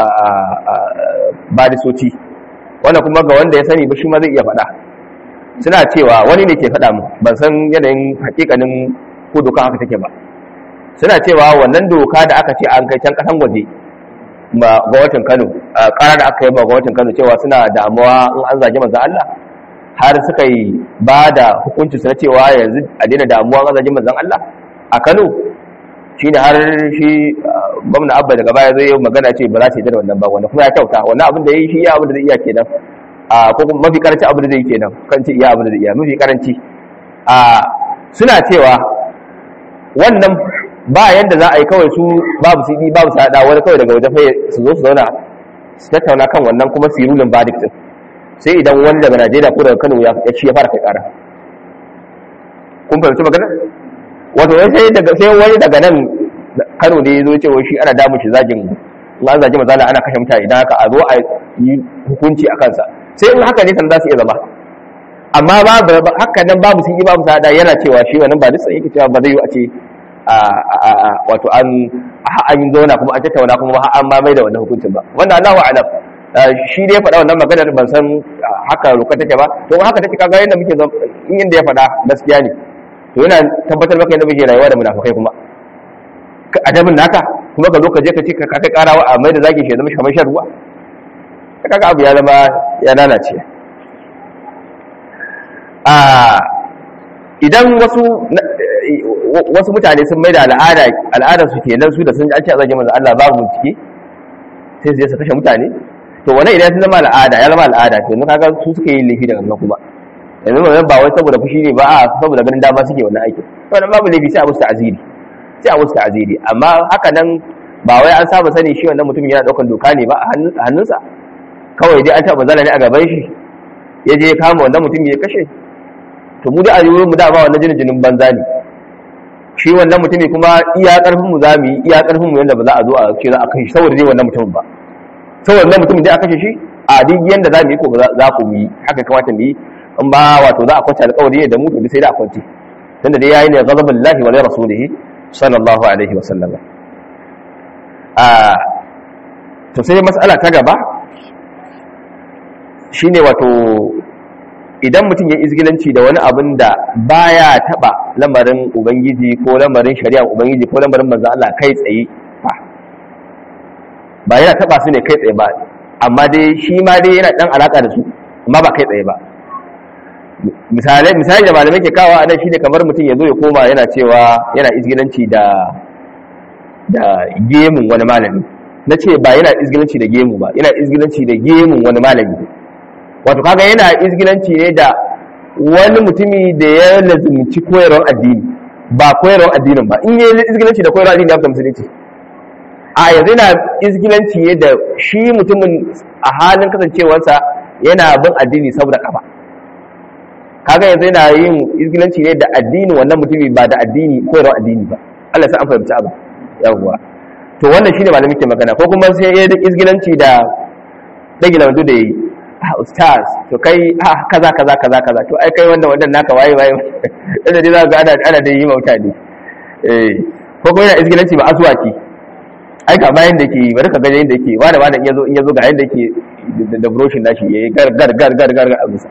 [SPEAKER 1] badisoci wannan kuma ga wanda ya sani ba shi ma zai iya faɗa suna cewa wani ne ke faɗa mu ban san yanayin hakikanin ko doka haka take ba suna cewa wannan doka da aka ce an kai can kasan waje ba gwamnatin Kano ƙara da aka yi ba gwamnatin Kano cewa suna damuwa in an zage manzon Allah har suka yi ba da hukunci su na cewa yanzu a daina damuwa an zage manzon Allah a Kano shine har shi gwamna Abba daga baya zai yi magana ce ba za su yi da wannan ba wanda kuma ya kyauta wannan abin da ya yi shi ya abin da zai iya kenan a ko kuma mafi karanci abin da zai yi kenan kan ce iya abin da zai iya mafi karanci a suna cewa wannan ba yanda za a yi kawai su babu su yi babu sada wani kawai daga waje faye su zo su zauna su tattauna kan wannan kuma su yi rulin verdict din sai idan wani daga Najeriya ko daga Kano ya ci ya fara kai kara kun fahimci magana wato sai daga sai wani daga nan Kano ne zo ce shi ana damu shi zagin in an zagi mazala ana kashe mutane idan haka a zo a yi hukunci a kansa sai in haka ne san za su iya zama amma babu haka nan babu sun yi babu sada yana cewa shi wannan ba dutsen yake cewa ba zai yi a ce wato an an yi zauna kuma an tattauna kuma an ma mai da wannan hukuncin ba wannan Allahu a'lam shi dai faɗa wannan maganar ban san haka roka take ba to haka take kaga yanda muke in inda ya faɗa gaskiya ne to yana tabbatar maka yadda muke rayuwa da munafikai kuma adabin naka kuma ka zo ka je ka ce ka kai karawa a mai da zaki shi zama kamar shan ruwa kaga abu ya zama ya lalace a idan wasu wasu mutane sun mai da al'ada al'adar su kenan su da sun an ce a zage manzo Allah babu bincike sai su je su kashe mutane to wannan idan sun zama al'ada ya zama al'ada to yanzu kaga su suka yi laifi daga nan kuma yanzu wannan ba wai saboda fushi ne ba a saboda ganin dama suke wannan aikin to wannan babu laifi sai a musu ta'aziri sai a musu ta'aziri amma haka nan ba wai an saba sani shi wannan mutumin yana daukan doka ne ba a hannunsa kawai dai an taɓa zala ne a gaban shi ya je kama wannan mutumin ya kashe to mu da a yiwu mu da ba wannan jinin jinin banza ne shi wannan mutumin kuma iya karfin mu zamu yi iya karfin mu yanda ba za a zo a ce za a kashe saboda dai wannan mutumin ba saboda wannan mutumin dai a kashe shi a duk yanda zamu yi ko ba za ku yi haka kamata mu yi in ba wato za a kwance alƙawari ne da mu to sai da a kwance tunda dai yayi ne ghadabullahi wa rasulihi sallallahu alaihi wa sallam a to sai mas'ala ta gaba shine wato idan mutum ya izgilanci da wani abin da baya taba lamarin ubangiji ko lamarin shari'a ubangiji ko lamarin manzo Allah kai tsaye fa ba yana taba su ne kai tsaye ba amma dai shi ma dai yana dan alaka da su amma ba kai tsaye ba misalai misali da malamai ke kawo anan shine kamar mutum ya zo ya koma yana cewa yana izgilanci da da gemun wani malami na ce ba yana izgilanci da gemu ba yana izgilanci da gemun wani malami wato kaga yana izgilanci ne da wani mutumi da ya lazumci koyarwar addini ba koyarwar addinin ba in yi izgilanci da koyarwar addini ya fita musulunci a yanzu yana izgilanci ne da shi mutumin a halin kasancewarsa yana bin addini saboda kafa kaga yanzu yana yin izgilanci ne da addini wannan mutumi ba da addini koyarwar addini ba Allah sai an fahimci abu yawwa to wannan shine malamin ke magana ko kuma sai ya izgilanci da dagila wando da yi ustaz to kai ah kaza kaza kaza kaza to ai kai wanda wannan naka waye waye da dai za ga ana ana da yi mutane eh ko kuma yana izgilanci ba aswaki ai ka bayan da ke bari ka ga yanda yake wanda wanda in yazo in yazo ga yanda yake da broshin nashi yayi gar gar gar gar gar a bisa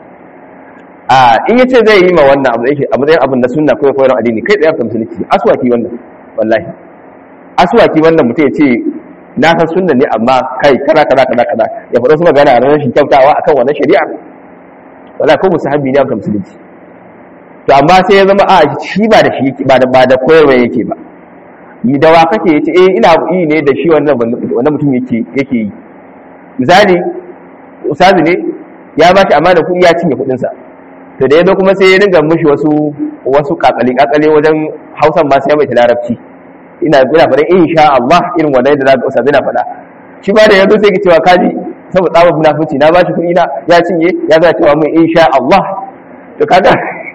[SPEAKER 1] a in yace zai yi ma wannan abu yake abu zai abin da sunna ko koyarwar addini kai tsaye ka musulunci aswaki wannan wallahi aswaki wannan mutum ya ce na san sunna ne amma kai kaza kaza kaza kaza ya faɗo su magana a rashin kyautawa akan wannan shari'a wala ko musahabi ne akan musulunci to amma sai ya zama a shi ba da shi ba da ba da koyarwa yake ba ni da wa kake yace eh ina yi ne da shi wannan wannan mutum yake yake yi misali ustazi ne ya ba shi amana kuɗi ya cinye kuɗin sa to da yazo kuma sai ya dinga mishi wasu wasu kakali kakale wajen Hausan ba sai ya mai larabci ina ina faɗa insha Allah irin wannan da zaka ustaz ina faɗa shi ba da yanzu sai ki cewa kaji saboda tsaba munafici na bashi kuɗi na ya cinye ya ga cewa mun insha Allah to kaga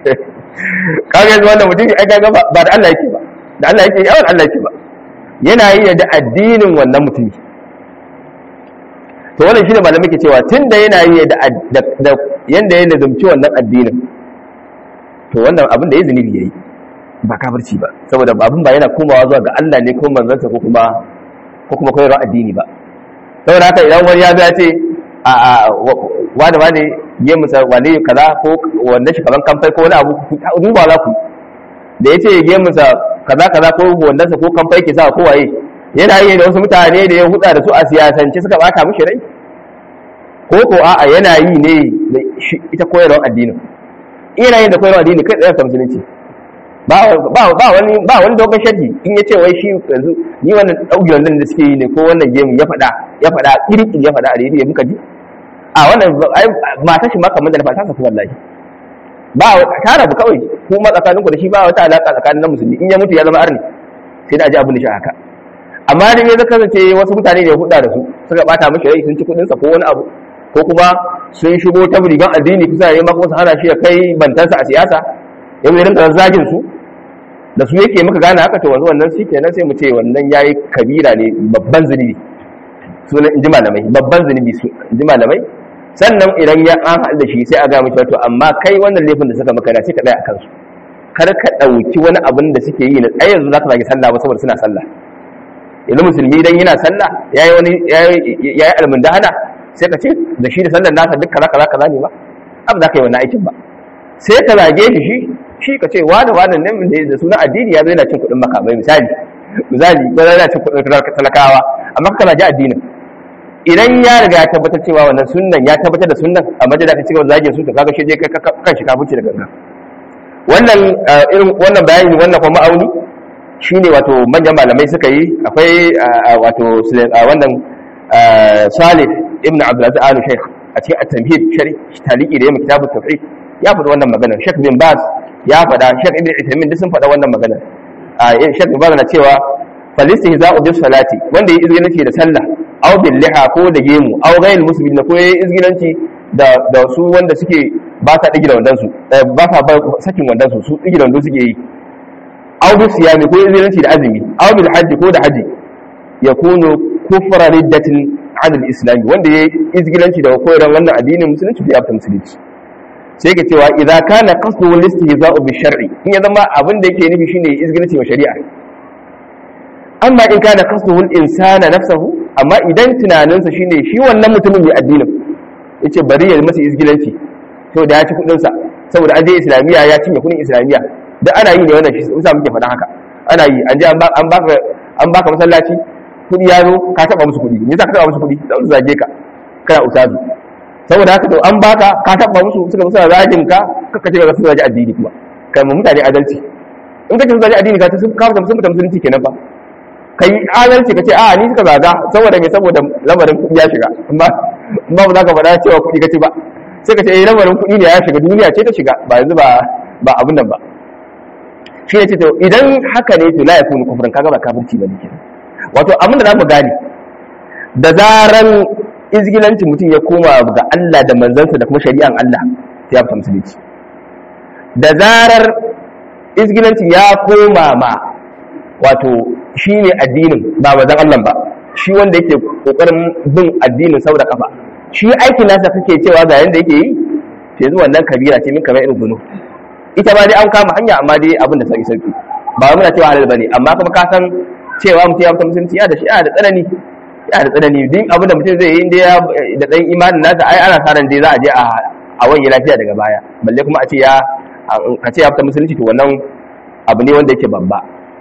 [SPEAKER 1] kaga yanzu wannan mutum ai kaga ba da Allah yake ba da Allah yake yawan Allah yake ba yana yi da addinin wannan mutumi to wannan shine malamai ke cewa tunda yana yi da da yanda ya lazumci wannan addinin to wannan abin da ya zunubi yayi ba kafirci ba saboda abin ba yana komawa zuwa ga Allah ne ko manzansa ko kuma ko kuma koyarwa addini ba saboda haka idan wani ya zo ya ce a a wani wani ya musa wani kaza ko wanda shi kaman kamfai ko wani abu duba za ku da ya ce ya musa kaza kaza ko wanda sa ko kamfai ke sa ko waye yana yi da wasu mutane da ya hutsa da su a siyasance suka bata mishi rai ko ko a'a yana yi ne da ita koyarwar addinin ina yin da koyarwar addini kai tsaye ta musulunci ba wani ba wani dogon shaddi in ya ce wai shi yanzu ni wannan ɗauki wannan da suke yi ne ko wannan gemu ya faɗa ya faɗa ƙirƙir ya faɗa a rediyo muka ji a wannan mata shi ma kamar da na fata sa wallahi ba ta rabu kawai ko ma tsakaninku da shi ba wata alaƙa tsakanin na musulmi in ya mutu ya zama arni sai da aji abin da shi haka amma da ya kasance wasu mutane da ya huda da su suka bata mishi rai sun ci kuɗinsa ko wani abu ko kuma sun shigo ta rigan addini kusa ya maka wasu hana shi ya kai bantansa a siyasa ya zai rinka zagin su da su yake muka gane haka to wanzu wannan shi kenan sai mu ce wannan yayi kabira ne babban zunubi sunan inji malamai babban zunubi su inji malamai sannan idan ya an haɗu da shi sai a ga mishi to amma kai wannan laifin da suka maka da sai ka tsaya a kansu kar ka ɗauki wani abin da suke yi na tsaye yanzu za ka zagi sallah ba saboda suna sallah yanzu musulmi idan yana sallah yayi wani yayi almundahana sai ka ce da shi da sallar nasa duk kaza kaza kaza ne ba abu za ka yi wannan aikin ba sai ka zage shi shi shi ka ce wani wani nan da suna addini ya zo yana cin kuɗin makamai misali misali ko yana cin kuɗin talakawa amma ka zage addinin idan ya riga ya tabbatar cewa wannan sunnan ya tabbatar da sunnan amma da ka cigaba zage su to kaga shi je kan shi kafirci da gangan wannan irin wannan bayani wannan kuma ma'auni shine wato manyan malamai suka yi akwai wato wannan Salih ibn Abdulaziz Al Sheikh a cikin at-tamhid sharhi taliki da yayin kitabut tauhid ya faɗi wannan magana Sheikh bin Baz ya faɗa Sheikh Ibn Uthaymeen duk sun faɗa wannan magana a Sheikh bin Baz na cewa falistihza'u bis salati wanda yayi izgilanci da sallah aw bil liha ko da gemu aw ghayr muslimin ko yayi izgilanci da da su wanda suke ba sa digila wandan su ba sa ba sakin wandan su su digila wandan suke yi aw bis siyami ko izgilanci da azumi aw bil hajji ko da haji yakunu kufra riddatin an al-islam wanda yayi izgilanci da koyarwar wannan addinin musulunci ya fita musulunci sai ka cewa idza kana qasdu wal istihza'u bi shar'i in ya zama abin da yake nufi shine izgilanci wa shari'a amma in kana qasdu wal insana nafsuhu amma idan tunaninsa shine shi wannan mutumin mai addinin yace bari ya masa izgilanci to da ya ci kudin sa saboda an je islamiya ya cinye kudin islamiya duk ana yi ne wannan shi sa muke faɗa haka ana yi an je an baka an baka masallaci kudi ya zo ka taba musu kudi me yasa ka taba musu kudi da su zage ka kana ustazu saboda haka to an baka ka taba musu suka musu zagin ka kaka ce ga su zage addini kuma kai mu mutane adalci in ka ce su zage addini ka ta sun kafa sun mutum musulunci kenan ba kai adalci ka ce a ni suka zaga saboda me saboda lamarin kudi ya shiga amma ba za ka faɗa cewa kudi kace ba sai ka ce eh lamarin kudi ne ya shiga duniya ce ta shiga ba yanzu ba ba abin nan ba shi ne ce to idan haka ne to la yakunu kufran kaga ba kafirci ba ne kenan wato abin da za mu gane da zaran izgilancin mutum ya koma ga Allah da manzansa da kuma shari'an Allah sai ya fita musulunci da zarar izgilancin ya koma ma wato shi ne addinin ba manzan Allah ba shi wanda yake kokarin bin addinin sau da kafa shi aikin nasa kake cewa ga yanda yake yi sai zuwa nan kabira ce min kamar irin gunu ita ba dai an kama hanya amma dai abin da sauki sauki ba muna cewa halal bane amma kuma ka san cewa mutum ya fita musulunci ya da shi da tsanani ya da tsanani duk abin da mutum zai yi inda ya da dan imanin nasa ai ana sa ran dai za a je a a wani lafiya daga baya balle kuma a ce ya a ce ya fita musulunci to wannan abu ne wanda yake babba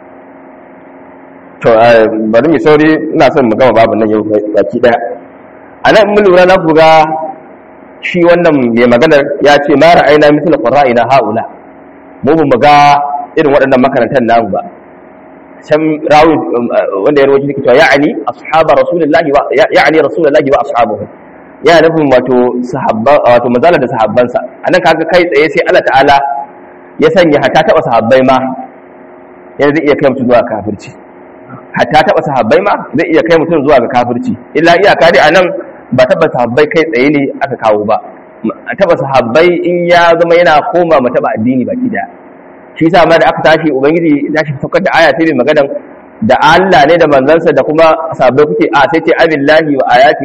[SPEAKER 1] to bari mu sauri ina son mu gama babu nan yau baki daya a nan mun lura na ku ga shi wannan mai maganar ya ce ma ra'ayna mithla qurra'ina haula mu mu ga irin waɗannan makarantar namu ba can rawi wanda ya rawaito yake cewa ya'ani ashabar rasulullahi wa ya'ani rasulullahi wa ashabuhu ya nufin wato sahabba wato manzala da sahabbansa anan kaga kai tsaye sai Allah ta'ala ya sanya hatta taba sahabbai ma yana zai iya kai mutum zuwa kafirci hatta taba sahabbai ma zai iya kai mutum zuwa ga kafirci illa iyaka dai anan ba taba sahabbai kai tsaye ne aka kawo ba taba sahabbai in ya zama yana koma ma taba addini baki daya shi sa ma da aka tashi ubangiji ya shi saukar da aya sai mai maganan da Allah ne da manzansa da kuma sahabbai kuke a sai ce abillahi wa ayati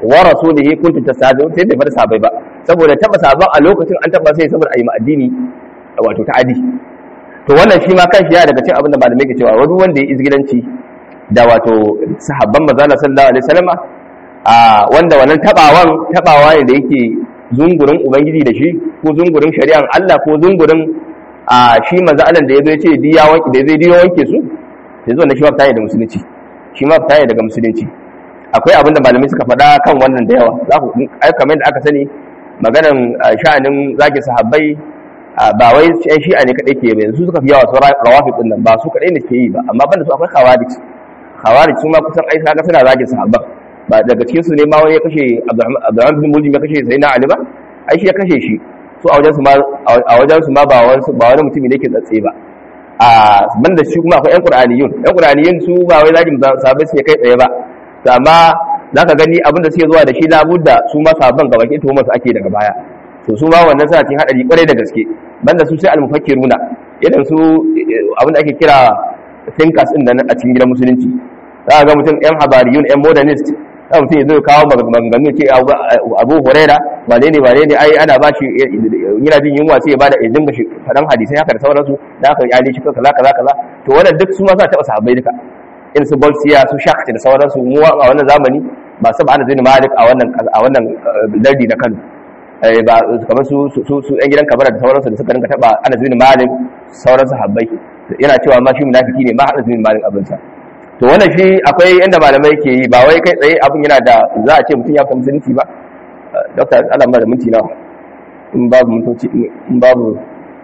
[SPEAKER 1] wa rasulihi kuntum tastahzi'un sai bai fara sabai ba saboda taba saban a lokacin an taba sai saboda ayi addini wato ta'adi to wannan shi ma kanshi ya daga cikin abin da malamai ke cewa wani wanda ya izgilanci da wato sahabban manzo sallallahu alaihi wasallam a wanda wannan tabawan tabawa ne da yake zungurin ubangiji da shi ko zungurin shari'an Allah ko zungurin a shi manzo Allah da yazo ya ce diya wanki da zai diya wanke su sai zo na shi ma fita da musulunci shi ma fita daga musulunci akwai abin da malamai suka faɗa kan wannan da yawa za ku ai kamar da aka sani maganan sha'anin zaki sahabbai ba wai yan shi'a ne kadai ke ba yanzu suka fi yawa su rawafi din nan ba su kadai ne ke yi ba amma banda su akwai khawarij khawarij su ma kusan ai kaga suna zaki sahabban ba daga cikin su ne ma wani ya kashe Abdurrahman bin Muljim ya kashe Sayyidina Ali ba ai shi ya kashe shi su a wajen su ma a wajen su ma ba wani ba wani mutumi ne ke tsatse ba a banda shi kuma akwai yan Qur'aniyun yan Qur'aniyun su ba wai zaki sahabbai su kai tsaye ba amma zaka gani abinda suke zuwa da shi labudda su ma sahabban gaba ke tuhumar su ake daga baya to su ma wannan suna cikin hadari kwarai da gaske banda su sai al-mufakkiruna irin su abin da ake kira thinkers din nan a cikin gidan musulunci za ga mutum yan habariyun yan modernist za mutum ya zo kawo maganganu ce abu huraira wane ne wane ne ai ana bashi yana jin yunwa sai ya bada ya dinga shi fadan hadisai haka da sauransu da aka yi shi kaza kaza kaza to wannan duk su ma za ta taba sahabbai duka irin su bolsiya su shakti da sauransu mu a wannan zamani ba su ba ana zini malik a wannan a wannan lardi na kano ba kamar su su yan gidan kabara da sauransu da suka rinka taba ana zini malik sauran sahabbai yana cewa ma shi munafiki ne ma ana zini malik abinsa to wannan shi akwai inda malamai ke yi ba wai kai tsaye abin yana da za a ce mutum ya fita musulunci ba dokta Allah ma da minti nawa in babu mintoci in babu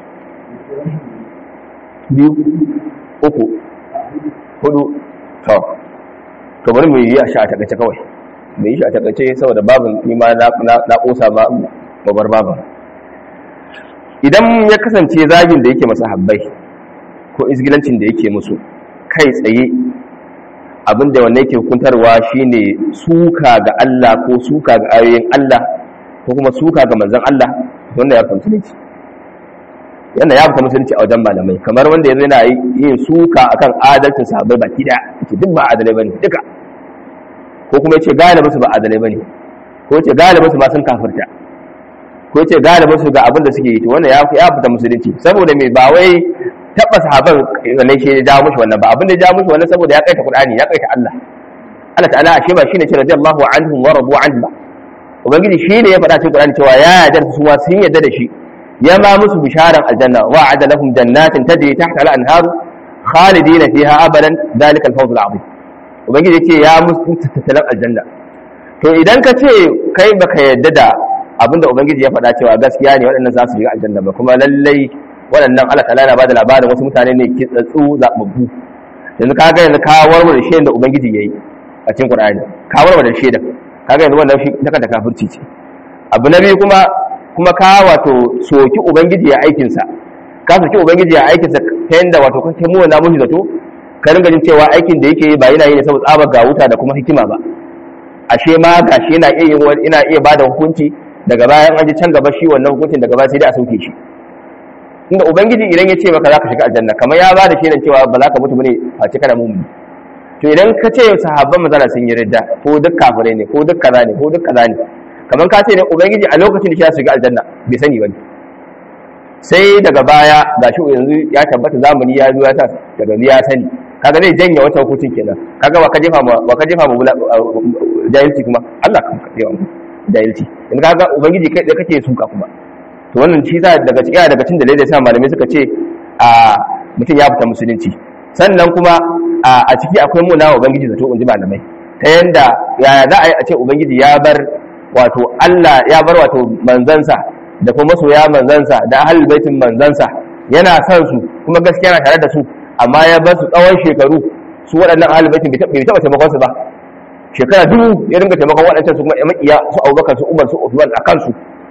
[SPEAKER 1] biyu uku hudu to to bari mu yi a sha a takaice kawai mu yi shi a takaice saboda babin ni ma na kosa ba babar babin idan ya kasance zagin da yake masa habbai ko izgilancin da yake musu kai tsaye abin da wannan yake hukuntarwa shine suka ga Allah ko suka ga ayoyin Allah ko kuma suka ga manzon Allah wanda ya fahimci ne yana ya fita musulunci a wajen malamai kamar wanda yanzu yana yin suka akan adalcin sahabbai baki daya yace duk ba adalai bane duka ko kuma yace galibin su ba adalai bane ko yace galibin su ma sun kafirta ko yace galibin su ga abin da suke yi to wannan ya ya fita musulunci saboda me ba wai taba sahaban ne shi ya jawo mushi wannan ba abin da ya jawo mushi wannan saboda ya kaita Qur'ani ya kaita Allah Allah ta'ala ashe ba shine ce radiyallahu anhum wa radu anhu ba ubangiji shine ya faɗa cikin Qur'ani cewa ya yarda su ma sun yarda da shi ya ma musu bisharan aljanna wa a'ada lahum jannatin tajri tahta al-anhar khalidina fiha abadan dalika al-fawz al-azim ubangiji yace ya musu tattalan aljanna to idan ka ce kai baka yadda da abinda ubangiji ya faɗa cewa gaskiya ne waɗannan za su shiga aljanna ba kuma lallai waɗannan Allah ta'ala yana bada labarin wasu mutane ne ke tsatsu zababbu yanzu ka ga yanzu ka warware shi da ubangiji yayi a cikin Qur'ani ka warware shi da kaga yanzu wannan shi ta kanta kafirci ce abu na biyu kuma kuma ka wato soki ubangiji ya aikinsa ka soki ubangiji ya aikinsa ta yadda wato kake mu na mushi zato ka ringa jin cewa aikin da yake yi ba yana yi ne saboda tsabar ga wuta da kuma hikima ba ashe ma gashi yana iya yin wani ina iya bada hukunci daga bayan an ji can gaba shi wannan hukuncin daga baya sai dai a sauke shi inda ubangiji idan ya ce maka zaka shiga aljanna kamar ya bada shaidan cewa ba za ka mutu bane face kana mumuni to idan ka ce sahabban manzala sun yi ridda ko duk kafirai ne ko duk kaza ne ko duk kaza ne kamar ka ce ne ubangiji a lokacin da shi ya shiga aljanna bai sani bane sai daga baya ga shi yanzu ya tabbata zamani ya zo ya ta daga ya sani kaga zai janye wata hukuncin kenan kaga wa ka jefa ma wa ka jefa ma jahilci kuma Allah kan ka jefa jahilci in kaga ubangiji kai da kake suka kuma to wannan shi za daga cikin daga cikin dalilai sa malamai suka ce a mutum ya fita musulunci sannan kuma a ciki akwai muna wa ubangiji zato in ji malamai ta yanda yaya za a yi a ce ubangiji ya bar wato Allah ya bar wato manzansa da kuma masoya manzansa da ahlul baitin manzansa yana son su kuma gaskiya na tare da su amma ya bar su tsawon shekaru su waɗannan ahlul baitin bai taɓa taimakon su ba shekara dubu ya ringa taimakon waɗancan su kuma ya makiya su Abubakar su Umar su Uthman a kansu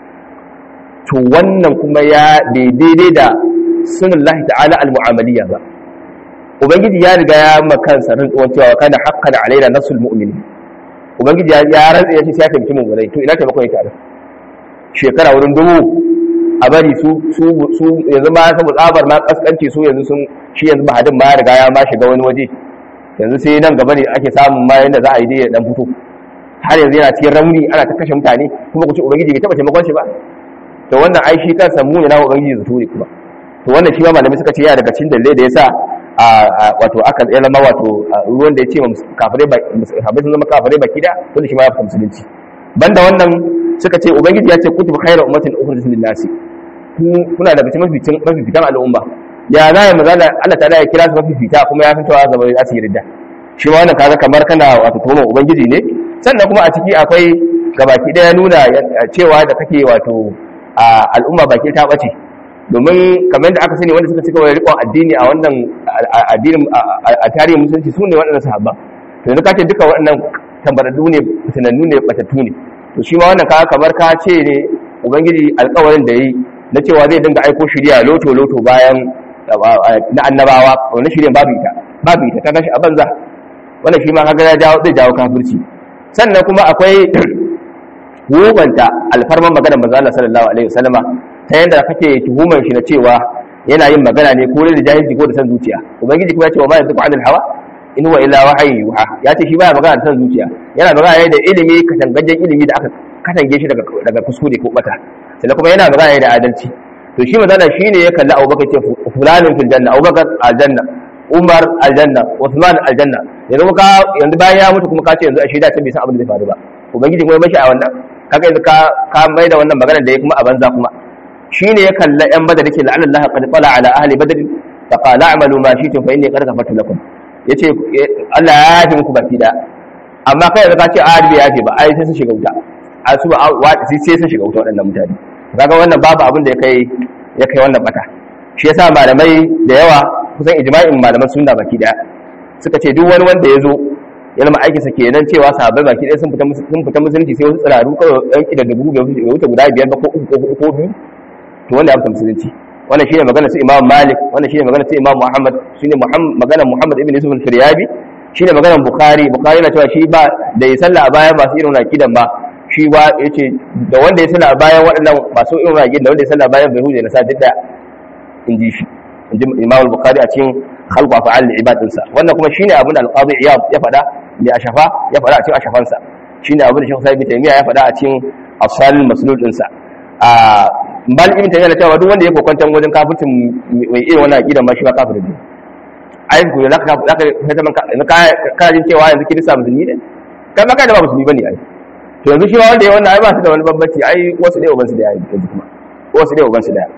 [SPEAKER 1] to wannan kuma ya daidai da sunallahi ta'ala al-mu'amaliyya ba ubangiji ya riga ya makansa rantsuwan cewa kana haqqan alaina nafsul mu'minin ubangiji ya rantsa ya ce sai ya taimaki mummunai to ina taimakon yake a shekara wurin dubu a bari su su su yanzu ma saboda tsabar ma kaskanci su yanzu sun shi yanzu mahadin ma ya riga ya ma shiga wani waje yanzu sai nan gaba ne ake samun ma yanda za a yi dai ya dan fito har yanzu yana cikin rauni ana ta kashe mutane kuma ku ce ubangiji bai taba taimakon shi ba to wannan ai shi kansa mu ne na ubangiji zato ne kuma to wannan shi ma malamai suka ce yana daga cikin dalilai da yasa wato aka ya zama wato ruwan da ya ce kafirai ba kafirai sun zama kafirai baki da wanda shi ma ya fi musulunci banda wannan suka ce ubangiji ya ce kutubu khairu ummatin ukhrijat lin nasi kuna daga cikin mafificin mafifitan al'umma ya za ya magana Allah ta'ala ya kira su mafifita kuma ya fitowa zama za su yi ridda shi ma wannan kaga kamar kana wato tuhuma ubangiji ne sannan kuma a ciki akwai gabaki daya nuna cewa da kake wato al'umma baki ta bace domin kamar da aka sani wanda suka cika wani riƙon addini a wannan addinin a tarihin musulunci su ne waɗannan sahabba to yanzu ka ce duka waɗannan tambararru ne tunannu ne batattu ne to shi ma wannan kaga kamar ka ce ne ubangiji alƙawarin da yi na cewa zai dinga aiko shirya loto loto bayan na annabawa wannan shirya babu ita babu ita kaga shi a banza wannan shi ma kaga ya jawo zai jawo kafirci sannan kuma akwai wubanta alfarman maganar manzo Allah sallallahu alaihi wasallama ta yadda kake tuhumar shi na cewa yana yin magana ne ko da jahilci ko da san zuciya ubangiji kuma ya ce wa ma yantiqu anil hawa in huwa illa wahyi yuha ya ce shi baya magana da san zuciya yana magana ne da ilimi katangajen ilimi da aka katange shi daga daga kuskure ko bata sannan kuma yana magana ne da adalci to shi magana shine ya kalli Abubakar ce fulanin fil janna Abubakar aljanna Umar aljanna Uthman aljanna yanzu ka yanzu bayan ya mutu kuma ka ce yanzu a shaida ce bai san abin da zai faru ba ubangiji kuma ya mashi a wannan kaga yanzu ka ka mai da wannan magana da ya kuma a banza kuma shine ya kalla yan badar yake la'alla Allah qad tala ala ahli badr fa qala a'malu ma shi'tum fa inni qad ghafartu lakum yace Allah ya yafe muku baki da amma kai yanzu ka ce a bai yafe ba ai sai sun shiga wuta a su ba sai sun shiga wuta waɗannan mutane kaga wannan babu abin da ya kai ya kai wannan bata shi yasa malamai da yawa kusan ijma'in malaman sunna baki daya suka ce duk wani wanda ya zo ya zama aikinsa kenan cewa sahabbai baki ɗaya sun fita sun fita musulunci sai wasu tsiraru kawai ɗan ƙida da bugu bai wuce guda biyar ba ko uku ko ko biyu to wanda ya fita musulunci wannan shine magana su Imam Malik wannan shine magana su Imam Muhammad shine Muhammad magana Muhammad ibn Yusuf al-Firyabi shine magana Bukhari Bukhari na cewa shi ba da ya salla a bayan masu irin akidan ba shi ba yace da wanda ya salla a bayan waɗannan masu irin akidan da wanda ya salla a bayan bai huje na sa duk da in ji shi in ji Imam Bukhari a cikin khalqu af'al ibadinsa wannan kuma shine abin da al-Qadi Iyad ya faɗa mai ashafa ya faɗa a cikin ashafansa shine abin da Sheikh Sa'id bin Taymiyyah ya faɗa a cikin asal maslul ɗinsa a bal ibn Taymiyyah na cewa duk wanda ya kokwantan wajen kafircin mai irin wannan aqida ma shi ba kafirin ne ai ku ne zaka zaka ka ka jin cewa yanzu kirista musulmi ne kai ma kai da ba musulmi bane ai to yanzu shi ma wanda ya wannan ai ba su da wani bambanci ai wasu ne ubansu da yayi yanzu kuma wasu ne ubansu da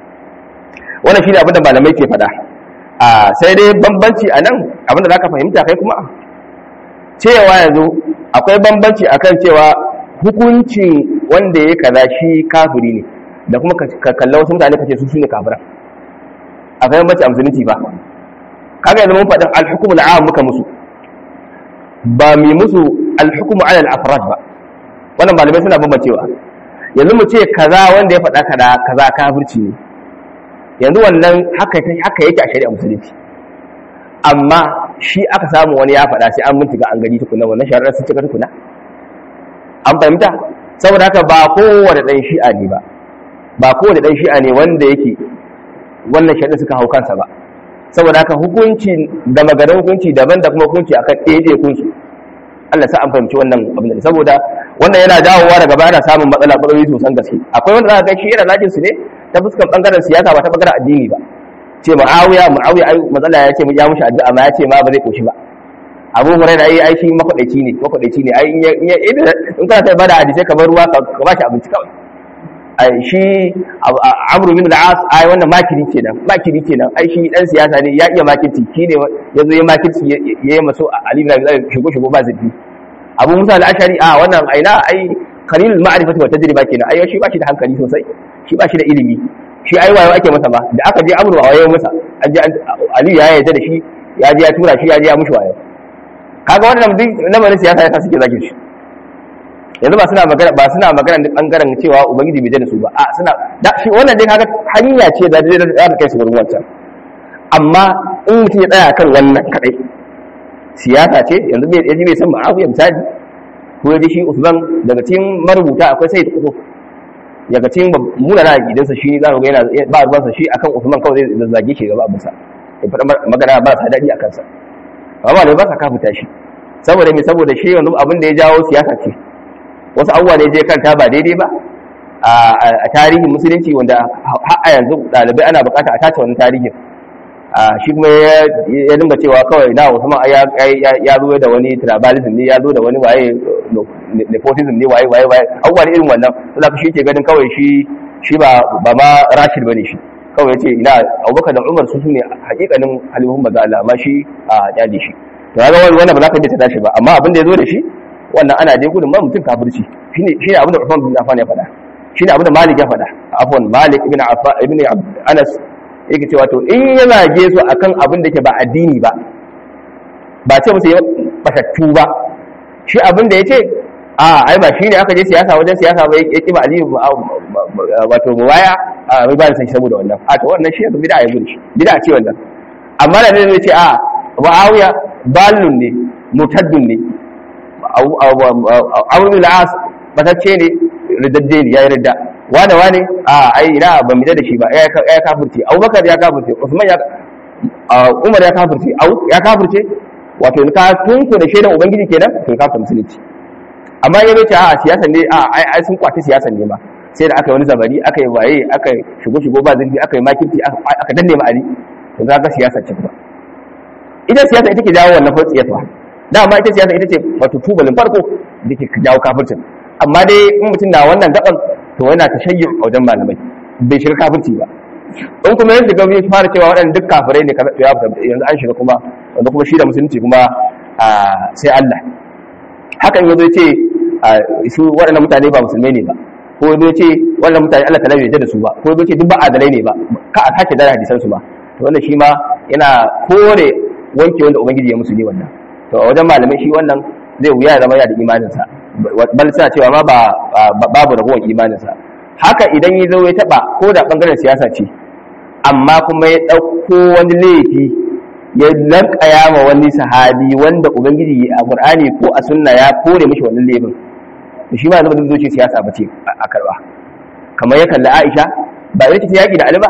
[SPEAKER 1] wannan shine abin da malamai ke faɗa a sai dai bambanci a nan abinda za ka fahimta kai kuma cewa yanzu akwai bambanci akan cewa hukuncin wanda ya kaza shi kafiri ne da kuma ka kalla wasu mutane ka ce su ne kafiran akwai bambanci a musulunci ba kaga yanzu mun faɗin alhukumul am muka musu ba mi musu alhukumu ala al-afrad ba wannan malamai suna bambancewa yanzu mu ce kaza wanda ya faɗa kaza kaza kafirci ne yanzu wannan haka haka yake a shari'a musulunci amma shi aka samu wani ya faɗa sai an mintiga an gani tukuna wannan shari'ar sun cika tukuna an fahimta saboda haka ba kowane ɗan shi'a ne ba ba kowane ɗan shi'a ne wanda yake wannan shari'ar suka hau kansa ba saboda haka hukunci da maganar hukunci daban da kuma hukunci akan ɗaya kunsu Allah sa an fahimci wannan abin da saboda wannan yana dawowa daga baya ana samun matsala matsaloli sosan gaske akwai wanda za ka ga shi irin lajin su ne ta fuskar bangaren siyasa ba ta bangaren addini ba ce ma'awiya ma'awiya ai matsala ya ce ya mushi addu'a ma ya ce ma ba zai koshi ba abu hurairah ai ai shi makwadaici ne makwadaici ne ai in ya in kana sai bada hadisi kamar ruwa ka ba shi abinci kawai ai shi amru bin al-as ai wannan makiri kenan makiri kenan ai shi dan siyasa ne ya iya makirci shine yazo ya makirci ya yi maso ali bin abi talib shigo shigo ba zabi abu musa al-ashari a wannan aina ai qalilul ma'rifati wa tajriba kenan ai shi ba shi da hankali sosai shi ba shi da ilimi shi ai wayo ake masa ba da aka je amru a wayo masa an je ali ya yarda da shi ya je ya tura shi ya je ya mushi wayo kaga wannan duk lamarin siyasa yasa suke zage shi yanzu ba suna magana ba suna magana da bangaren cewa ubangiji bai da su ba a suna da shi wannan dai kaga hanya ce da zai da kai su gurin wancan amma in mutum ya tsaya kan wannan kadai siyasa ce yanzu bai yaji bai san ma'awiya misali ko yaji shi Usman daga cikin marubuta akwai sai kudu daga cikin munana gidansa shi za ku ga yana ba ruwansa shi akan Usman kawai zai zazzage shi gaba abinsa ya faɗa magana ba sa daɗi a kansa amma da ba sa kafuta shi saboda me saboda shi yanzu abin da ya jawo siyasa ce wasu abubuwa ne je kanta ba daidai ba a tarihin musulunci wanda har a yanzu ɗalibai ana bukata a tace wannan tarihin shi kuma ya dinga cewa kawai na Usman ya zo da wani tribalism ne ya zo da wani waye nepotism ne waye waye waye abubuwa ne irin wannan za ka shi ke ganin kawai shi shi ba ba ma Rashid bane shi kawai yace ina Abubakar da Umar su ne hakikanin halihun maza Allah amma shi a yadi shi to ga wani wannan ba za ka je ta tashi ba amma abin da ya zo da shi wannan ana dai gudun ma mutum kafirci shine shine abin da Uthman bin Affan ya faɗa shine abin da Malik ya faɗa afwan Malik ibn Affan ibn Anas yake cewa to in ya zage su akan abin da ke ba addini ba ba ce musu ya batattu ba shi abin da yace a ai ba shine aka je siyasa wajen siyasa ba ya kiba aliyu wato mubaya a bai ba da sai saboda wannan a to wannan shi yanzu bid'a ya gudu shi bid'a ce wannan amma da zai ce a Muawiya balun ne mutaddun ne Abu al-As batacce ne ridadde ne yayi ridda wane wane a ai ina ban mida da shi ba ya kafirce abubakar ya kafirce usman ya umar ya kafirce ya kafirce wato ka tunku da shaidan ubangiji kenan to ka kafirce musulunci amma ya ce a siyasan ne a ai ai sun kwace siyasan ne ma sai da aka yi wani zabari aka yi waye aka yi shigo shigo ba zurfi aka yi makirci aka danne ma ali to za ka siyasa ce ba ita siyasa ita ke jawo wannan fatsiyarwa dama ita siyasa ita ce wato tubalin farko da ke jawo kafircin amma dai in mutum na wannan gaban to yana ta shayyu a wajen malamai bai shiga kafirci ba in kuma yanzu ga ya fara cewa waɗanda duk kafirai ne ya yanzu an shiga kuma wanda kuma shi da musulunci kuma sai Allah haka in yazo ce su waɗannan mutane ba musulmai ne ba ko yazo ce waɗannan mutane Allah ta'ala bai yarda da su ba ko yazo ce duk ba adalai ne ba ka a sake dara hadisan su ba to wannan shi ma yana kore wanke wanda ubangiji ya musu ne wannan to a wajen malamai shi wannan zai wuya ya zama yana da imaninsa bal suna cewa ma ba babu ragowar imaninsa haka idan ya zo ya taba ko da bangaren siyasa ce amma kuma ya ɗauko wani laifi ya lankaya ma wani sahabi wanda ubangiji a qur'ani ko a sunna ya kore mishi wannan laifin shi ma zama zuciya siyasa ba ce a karba kamar ya kalli aisha ba ita ce yaki da ali ba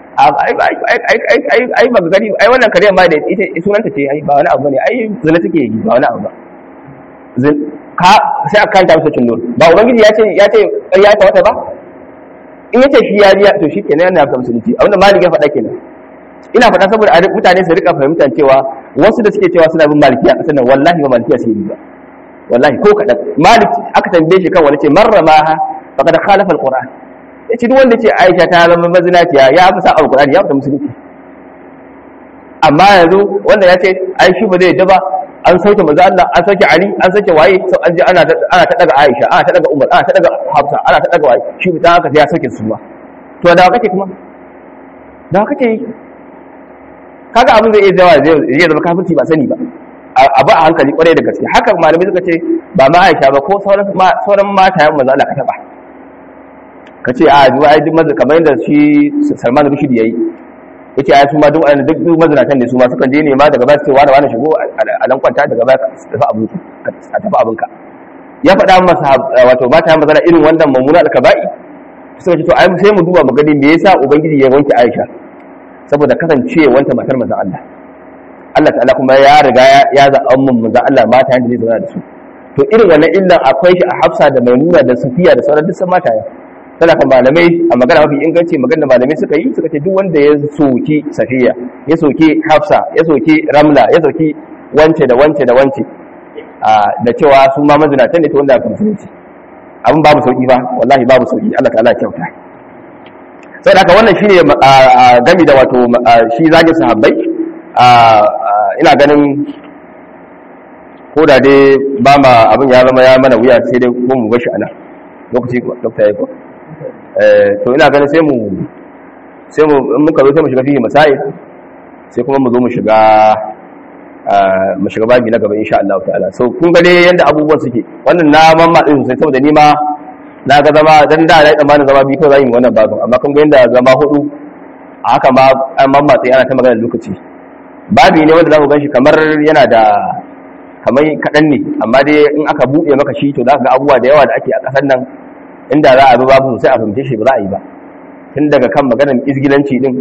[SPEAKER 1] ai ba gani ai wannan kare ma da ita sunanta ce ai ba wani abu ne ai zina take yi ba wani abu ba ka sai aka kanta masa cin ba ubangiji ya ce ya ce ƙarya ta wata ba in yace shi ya biya to shikenan yana da musulunci abinda malik ya faɗa kenan ina faɗa saboda mutane su rika fahimtar cewa wasu da suke cewa suna bin malikiya kasar nan wallahi ba malikiya suke bi ba wallahi ko kaɗan malik aka tambaye shi kan wani ce marra ma ha faqad khalafa alquran yace duk wanda ce aisha ta zama mazinaciya ya fi sa alquran ya fi musulunci amma yanzu wanda ya ce ai shi ba zai yadda ba an sauke manzo Allah an sauke Ali an sauke waye sau an ji ana ana ta daga Aisha ana ta daga Umar ana ta daga Hafsa ana ta daga waye shi ta haka ya sauke su ba to da kake kuma da kake yi kaga abin zai iya zawa zai zama kafirci ba sani ba a ba a hankali kwarai da gaske haka malamai suka ce ba ma Aisha ba ko sauran sauran mata yan manzo Allah ka taba ka ce a ji ai duk maza kamar yadda shi Salman Rushdie yayi yace ai su ma duk duk duk mazinatan ne su ma sukan je ne ma daga ba su ce wani wani shigo a dan kwanta daga ba su tafi abin a tafi abin ka ya faɗa masa wato mata mazana irin wannan mamuna alkaba'i suka ce to ai sai mu duba mu gani me yasa ubangiji ya wanke Aisha saboda kasancewanta matar manzon Allah Allah ta'ala kuma ya riga ya zaɓa mun manzon Allah mata yanda zai zauna da su to irin wannan illan akwai shi a Hafsa da Maimuna da Safiya da sauran duk mata ya tana kan malamai a magana mafi inganci magana malamai suka yi suka ce duk wanda ya soki safiya ya soki hafsa ya soki ramla ya soki wance da wance da wance da cewa su ma mazinatan ne ta wanda aka musulunci abin babu sauki ba wallahi babu sauki Allah ta'ala kyauta sai da haka wannan shine gami da wato shi zagin sahabbai ina ganin ko da dai ba ma abin ya zama ya mana wuya sai dai ko mu bashi ana lokaci dokta ya ko to ina ganin sai mu sai mu muka zo sai mu shiga fiye masail sai kuma mu zo mu shiga mu shiga babi na gaba insha Allah ta'ala so kun ga dai yanda abubuwan suke wannan na mamma din sai saboda ni ma na ga zama dan da na tsammanin zama bi ko zan yi wannan babin amma kun ga yanda zama hudu a haka ma an mamma sai ana ta magana lokaci babi ne wanda za ku ganshi kamar yana da kamar kaɗan ne amma dai in aka buɗe maka shi to za ka ga abubuwa da yawa da ake a ƙasar nan inda za a bi babu sai a fahimce shi ba za a yi ba tun daga kan maganar izgilanci din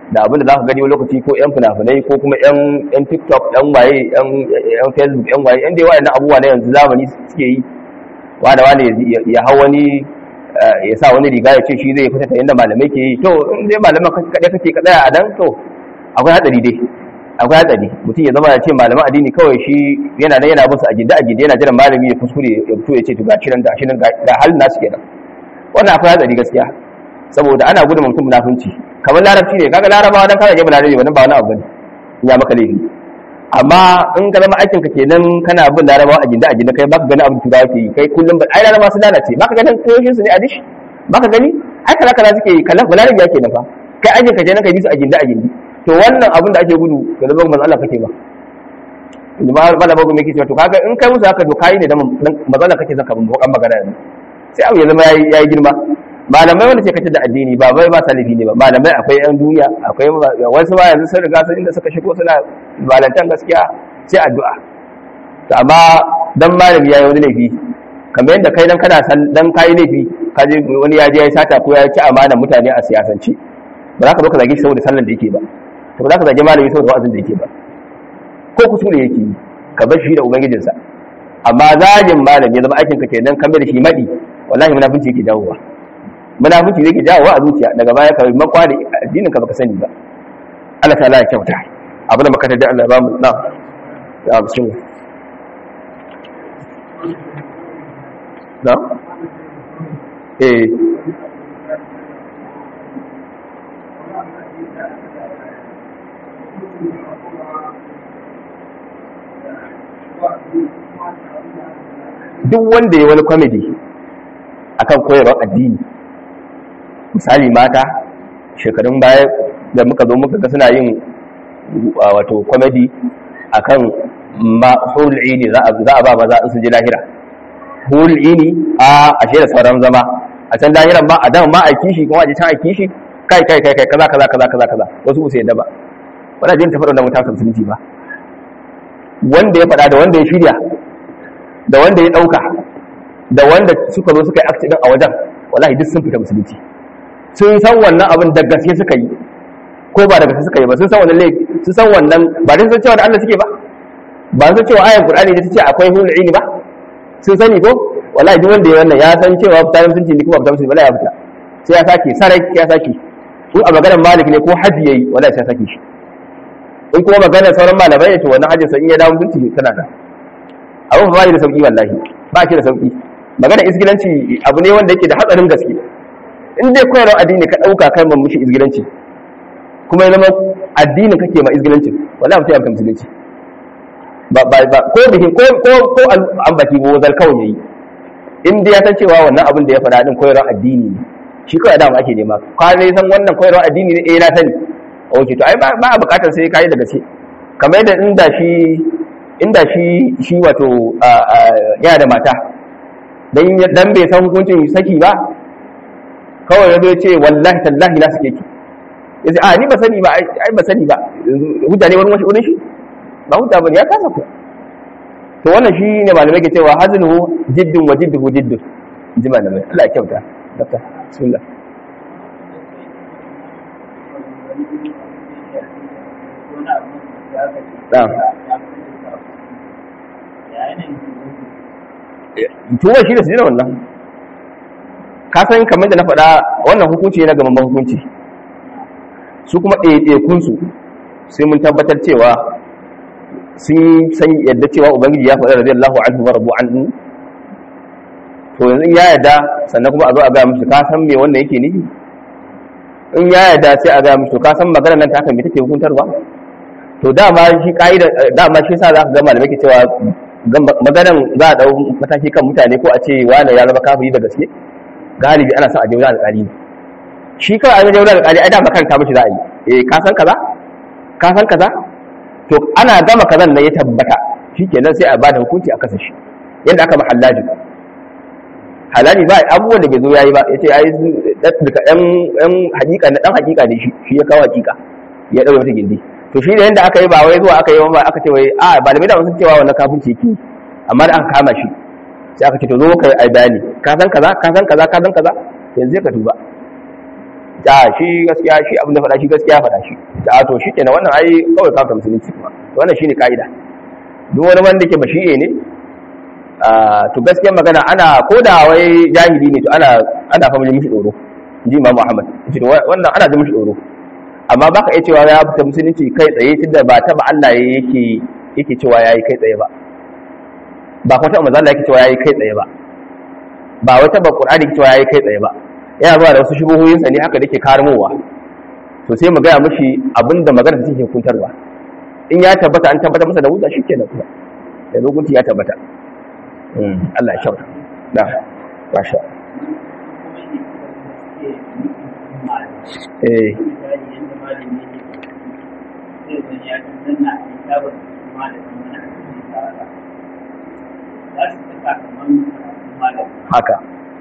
[SPEAKER 1] da abin da za ka gani wani lokaci ko yan fina-finai ko kuma yan yan tiktok yan waye yan yan facebook yan waye yan dai wayannan abubuwa na yanzu zamani suke yi wanda wani ya hau wani ya sa wani riga ya ce shi zai fita yadda malamai ke yi to in dai malaman kaɗai kake ka tsaya a nan to akwai hatsari dai akwai hatsari mutum ya zama ya ce malaman addini kawai shi yana nan yana musu a gida a gida yana jiran malami ya kuskure ya fito ya ce to ga shirin ga shirin ga halin nasu kenan wannan akwai hatsari gaskiya saboda ana gudun mutum munafunci kamar larabci ne kaga larabawa dan kana je balarabi wannan ba wani abu bane ya maka laifi amma in ka zama aikin ka kenan kana bin larabawa a ginda a ginda kai baka gani abin turawa ke yi kai kullum ai larabawa su lalace baka ganin koyoshin su ne a dish baka gani ai kaza kaza suke yi kallon balarabi yake nan fa kai aikin ka kenan kai bi su a ginda a gindi to wannan abin da ake gudu ga zama manzo Allah kake ba inda ba malama gumi yake cewa to kaga in kai musu haka to kai ne da manzo Allah kake zaka bin bokan magana ne sai abu ya zama yayi girma malamai wanda ke kace da addini ba bai ba salifi ne ba malamai akwai yan duniya akwai wasu ba yanzu sun riga sun inda suka shigo suna balantan gaskiya sai addu'a to amma dan malami yayi wani laifi kamar yadda kai dan kana san dan kai laifi ka je wani ya je ya sata ko ya ci amana mutane a siyasance ba za ka baka zage shi saboda sallan da yake ba to ba za ka zage malami saboda wa'azin da yake ba ko kusure yake yi ka bar shi da ubangijinsa amma zagin malami ya zama aikin ka kenan kamar da shi madi wallahi munafunci yake dawowa munafici zai ke jawo a zuciya daga baya ka makwa da addinin ka baka sani ba Allah ta ya kyauta abu da maka da Allah ba mu na ya bismillah na eh duk wanda ya wani comedy akan koyarwar addini misali mata shekarun baya da muka zo muka ga suna yin wato comedy akan ma hul'ini za a ba maza in su ji lahira hul'ini a ashe da sauran zama a can lahiran ba a dan ma a kishi kuma a ji can a kishi kai kai kai kai kaza kaza kaza kaza kaza wasu ku sai yadda ba wannan jin tafaɗa da mutum musulunci ba wanda ya faɗa da wanda ya shirya da wanda ya ɗauka da wanda suka zo suka yi accident a wajen wallahi duk sun fita musulunci sun san wannan abin da gaske suka yi ko ba da gaske suka yi ba sun san wannan laifi sun san wannan ba dai sun cewa da Allah suke ba ba sun cewa ayan Qur'ani da tace akwai hulul ilmi ba sun sani ko wallahi duk wanda ya wannan ya san cewa fita musulunci ne kuma fita musulunci wallahi ya fita sai ya sake sarai ya sake in a maganar malik ne ko haji yayi wallahi sai ya sake shi in kuma maganar sauran malamai ne to wannan hajjin sa in ya dawo mutunci tana da abin ba da sauki wallahi ba shi da sauki magana isgilanci abu ne wanda yake da hatsarin gaske in dai koyarwar addini ka ɗauka kai man mushi isgilanci kuma ya zama addinin kake ma isgilanci wallahi mutum ya fita musulunci ba ba ba ko bikin ko ko ko an baki ko zal kawai yayi in dai ya san cewa wannan abin da ya faɗa din koyarwar addini ne shi kawai da ake nema ka ne san wannan koyarwar addini ne eh na sani okay to ai ba a bukatar sai kai da gaske kamar yadda inda shi inda shi shi wato yana da mata dan bai san hukuncin saki ba kawai ya ce wallahi tallahi na suke ki ya ce a ni ba sani ba ai ba sani ba hujja ne wani wasu wurin shi ba hujja ba ne ya kasa ku to wannan shi ne malamai ke cewa hazluhu jiddun wa jidduhu jiddun ji malamai Allah ya kyauta dakta bismillah na'am tuba shi da su jira wannan ka san kamar da na faɗa wannan hukunci na gaban hukunci su kuma ɗaiɗaikunsu sai mun tabbatar cewa sun san yadda cewa ubangiji ya faɗa radiyallahu anhu wa rabu anhu to yanzu ya yarda sannan kuma a zo a ga musu ka san me wannan yake nufi in ya yarda sai a ga musu ka san maganar nan ta haka me take hukuntarwa to dama shi ka'ida dama shi sa za ka ga malamai ke cewa maganan za a dau mataki kan mutane ko a ce wani ya zama kafiri da gaske galibi ana son a je wajen alƙali ne shi kawai an je wajen alƙali ai dama karanta mishi za a yi eh ka san kaza ka san kaza to ana gama kazan nan ya tabbata shikenan sai a bada hukunci a kasa shi yadda aka mahallaji halali ba abubuwan da bai zo yayi ba yace ai daga ɗan ɗan hakika na dan hakika ne shi shi ya kawo hakika ya daure mata gindi to shi da yanda aka yi ba wai zuwa aka yi ba aka ce wai a malamai da sun cewa wannan kafirci yake amma da aka kama shi sai aka ce to zo kai ai bayani ka san kaza ka san kaza ka san kaza yanzu ka tuba ta shi gaskiya shi abin da faɗa shi gaskiya faɗa shi ta to shi kenan wannan ai kawai kafa musulunci kuma wannan shine kaida duk wani wanda ke bashi'e ne to gaskiya magana ana ko da wai jahili ne to ana ana fa mishi tsoro ji Imam Ahmad ji wannan ana da mishi tsoro amma baka iya cewa ya fita musulunci kai tsaye tunda ba taba Allah yake yake cewa yayi kai tsaye ba ba kuma taba manzo Allah yake cewa yayi kai tsaye ba ba wai taba Qur'ani yake cewa yayi kai tsaye ba yana zuwa da wasu shubuhoyin sa ne haka dake karmowa to sai mu gaya mishi abinda magana take hukuntarwa in ya tabbata an tabbata masa da hujja shikenan kuma yanzu hukunci ya tabbata Allah ya kyauta da masha eh haka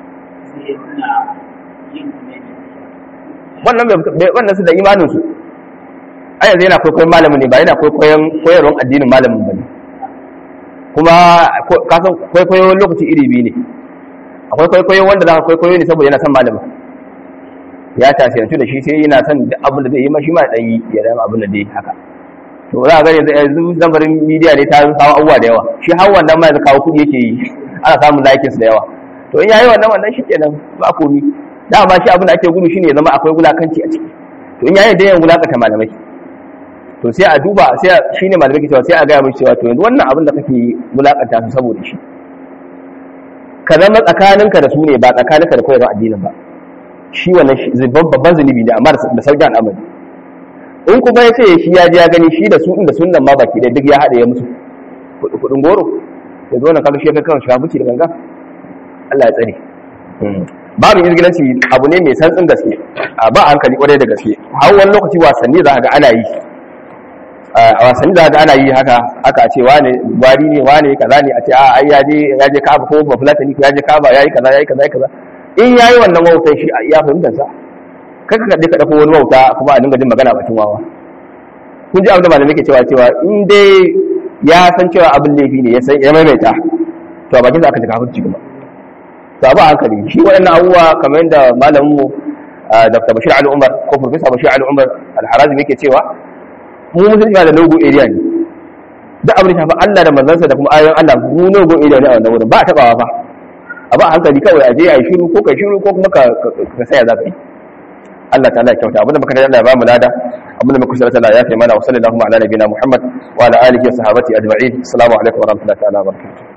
[SPEAKER 1] wannan wannan su da imanin su a yanzu yana kwaikwayon malamin ne ba yana kwaikwayon koyarwar addinin malamin ba ne kuma kasan kwaikwayo lokaci iri biyu ne akwai kwaikwayo wanda za ka kwaikwayo ne saboda yana son malamin ya tasirantu da shi sai yana son duk abin da zai yi ma shi ma dan yi ya dama abin da zai haka to za a gani yanzu zambarin midiya ne ta kawo abubuwa da yawa shi har wannan ma yanzu kawo kuɗi yake yi ana samun likes da yawa to in yayi wannan wannan shikenan ba komi dama shi abin da ake gudu shine ya zama akwai wulakanci a ciki to in yayi da yan wulakanta malamai to sai a duba sai shine malamai ke cewa sai a ga mishi cewa to yanzu wannan abin da kake wulakanta su saboda shi ka zama tsakaninka da su ne ba tsakaninka da koyarwar addinin ba shi wannan babban zunubi ne amma da sauƙin al'amari in kuma ya ce shi ya ji ya gani shi da su inda sunan ma baki ɗaya duk ya haɗa ya musu kuɗin goro ya zo na kaga shi ya kai kan shiga buci da ganga Allah ya tsare babu izgilanci abu ne mai santsin gaske a ba hankali kwarai da gaske har wani lokaci wasanni za ga ana yi a wasanni za ga ana yi haka aka ce wane gwari ne wane kaza ne a ce a ai ya je ya je kaba ko ba fulatani ya je kaba yayi kaza yayi kaza yayi kaza in yayi wannan wautan shi a iya fahimtar sa kai ka kaɗe ka ɗauko wani wauta kuma a dinga jin magana bakin wawa kun ji abin da malamai ke cewa cewa in dai ya san cewa abin laifi ne ya san ya maimaita to a bakin sa aka ji kafirci kuma to abu hankali shi waɗannan abubuwa kamar yadda malamin mu Dr. Bashir Ali Umar ko Professor Bashir Ali Umar Al-Harazmi yake cewa mu musulmi da logo area ne duk abin da shafi Allah da manzansa da kuma ayoyin Allah mu logo area ne a wannan wurin ba a tabawa fa a ba hankali kawai a je a yi shiru ko kai shiru ko kuma ka saya za ka yi Allah ta'ala ya kyauta abinda muka da Allah ya bamu lada abinda muka sarata Allah ya fi mana wa sallallahu ala nabiyina Muhammad wa ala alihi wa sahbihi ajma'in assalamu alaikum wa rahmatullahi ta'ala wa barakatuh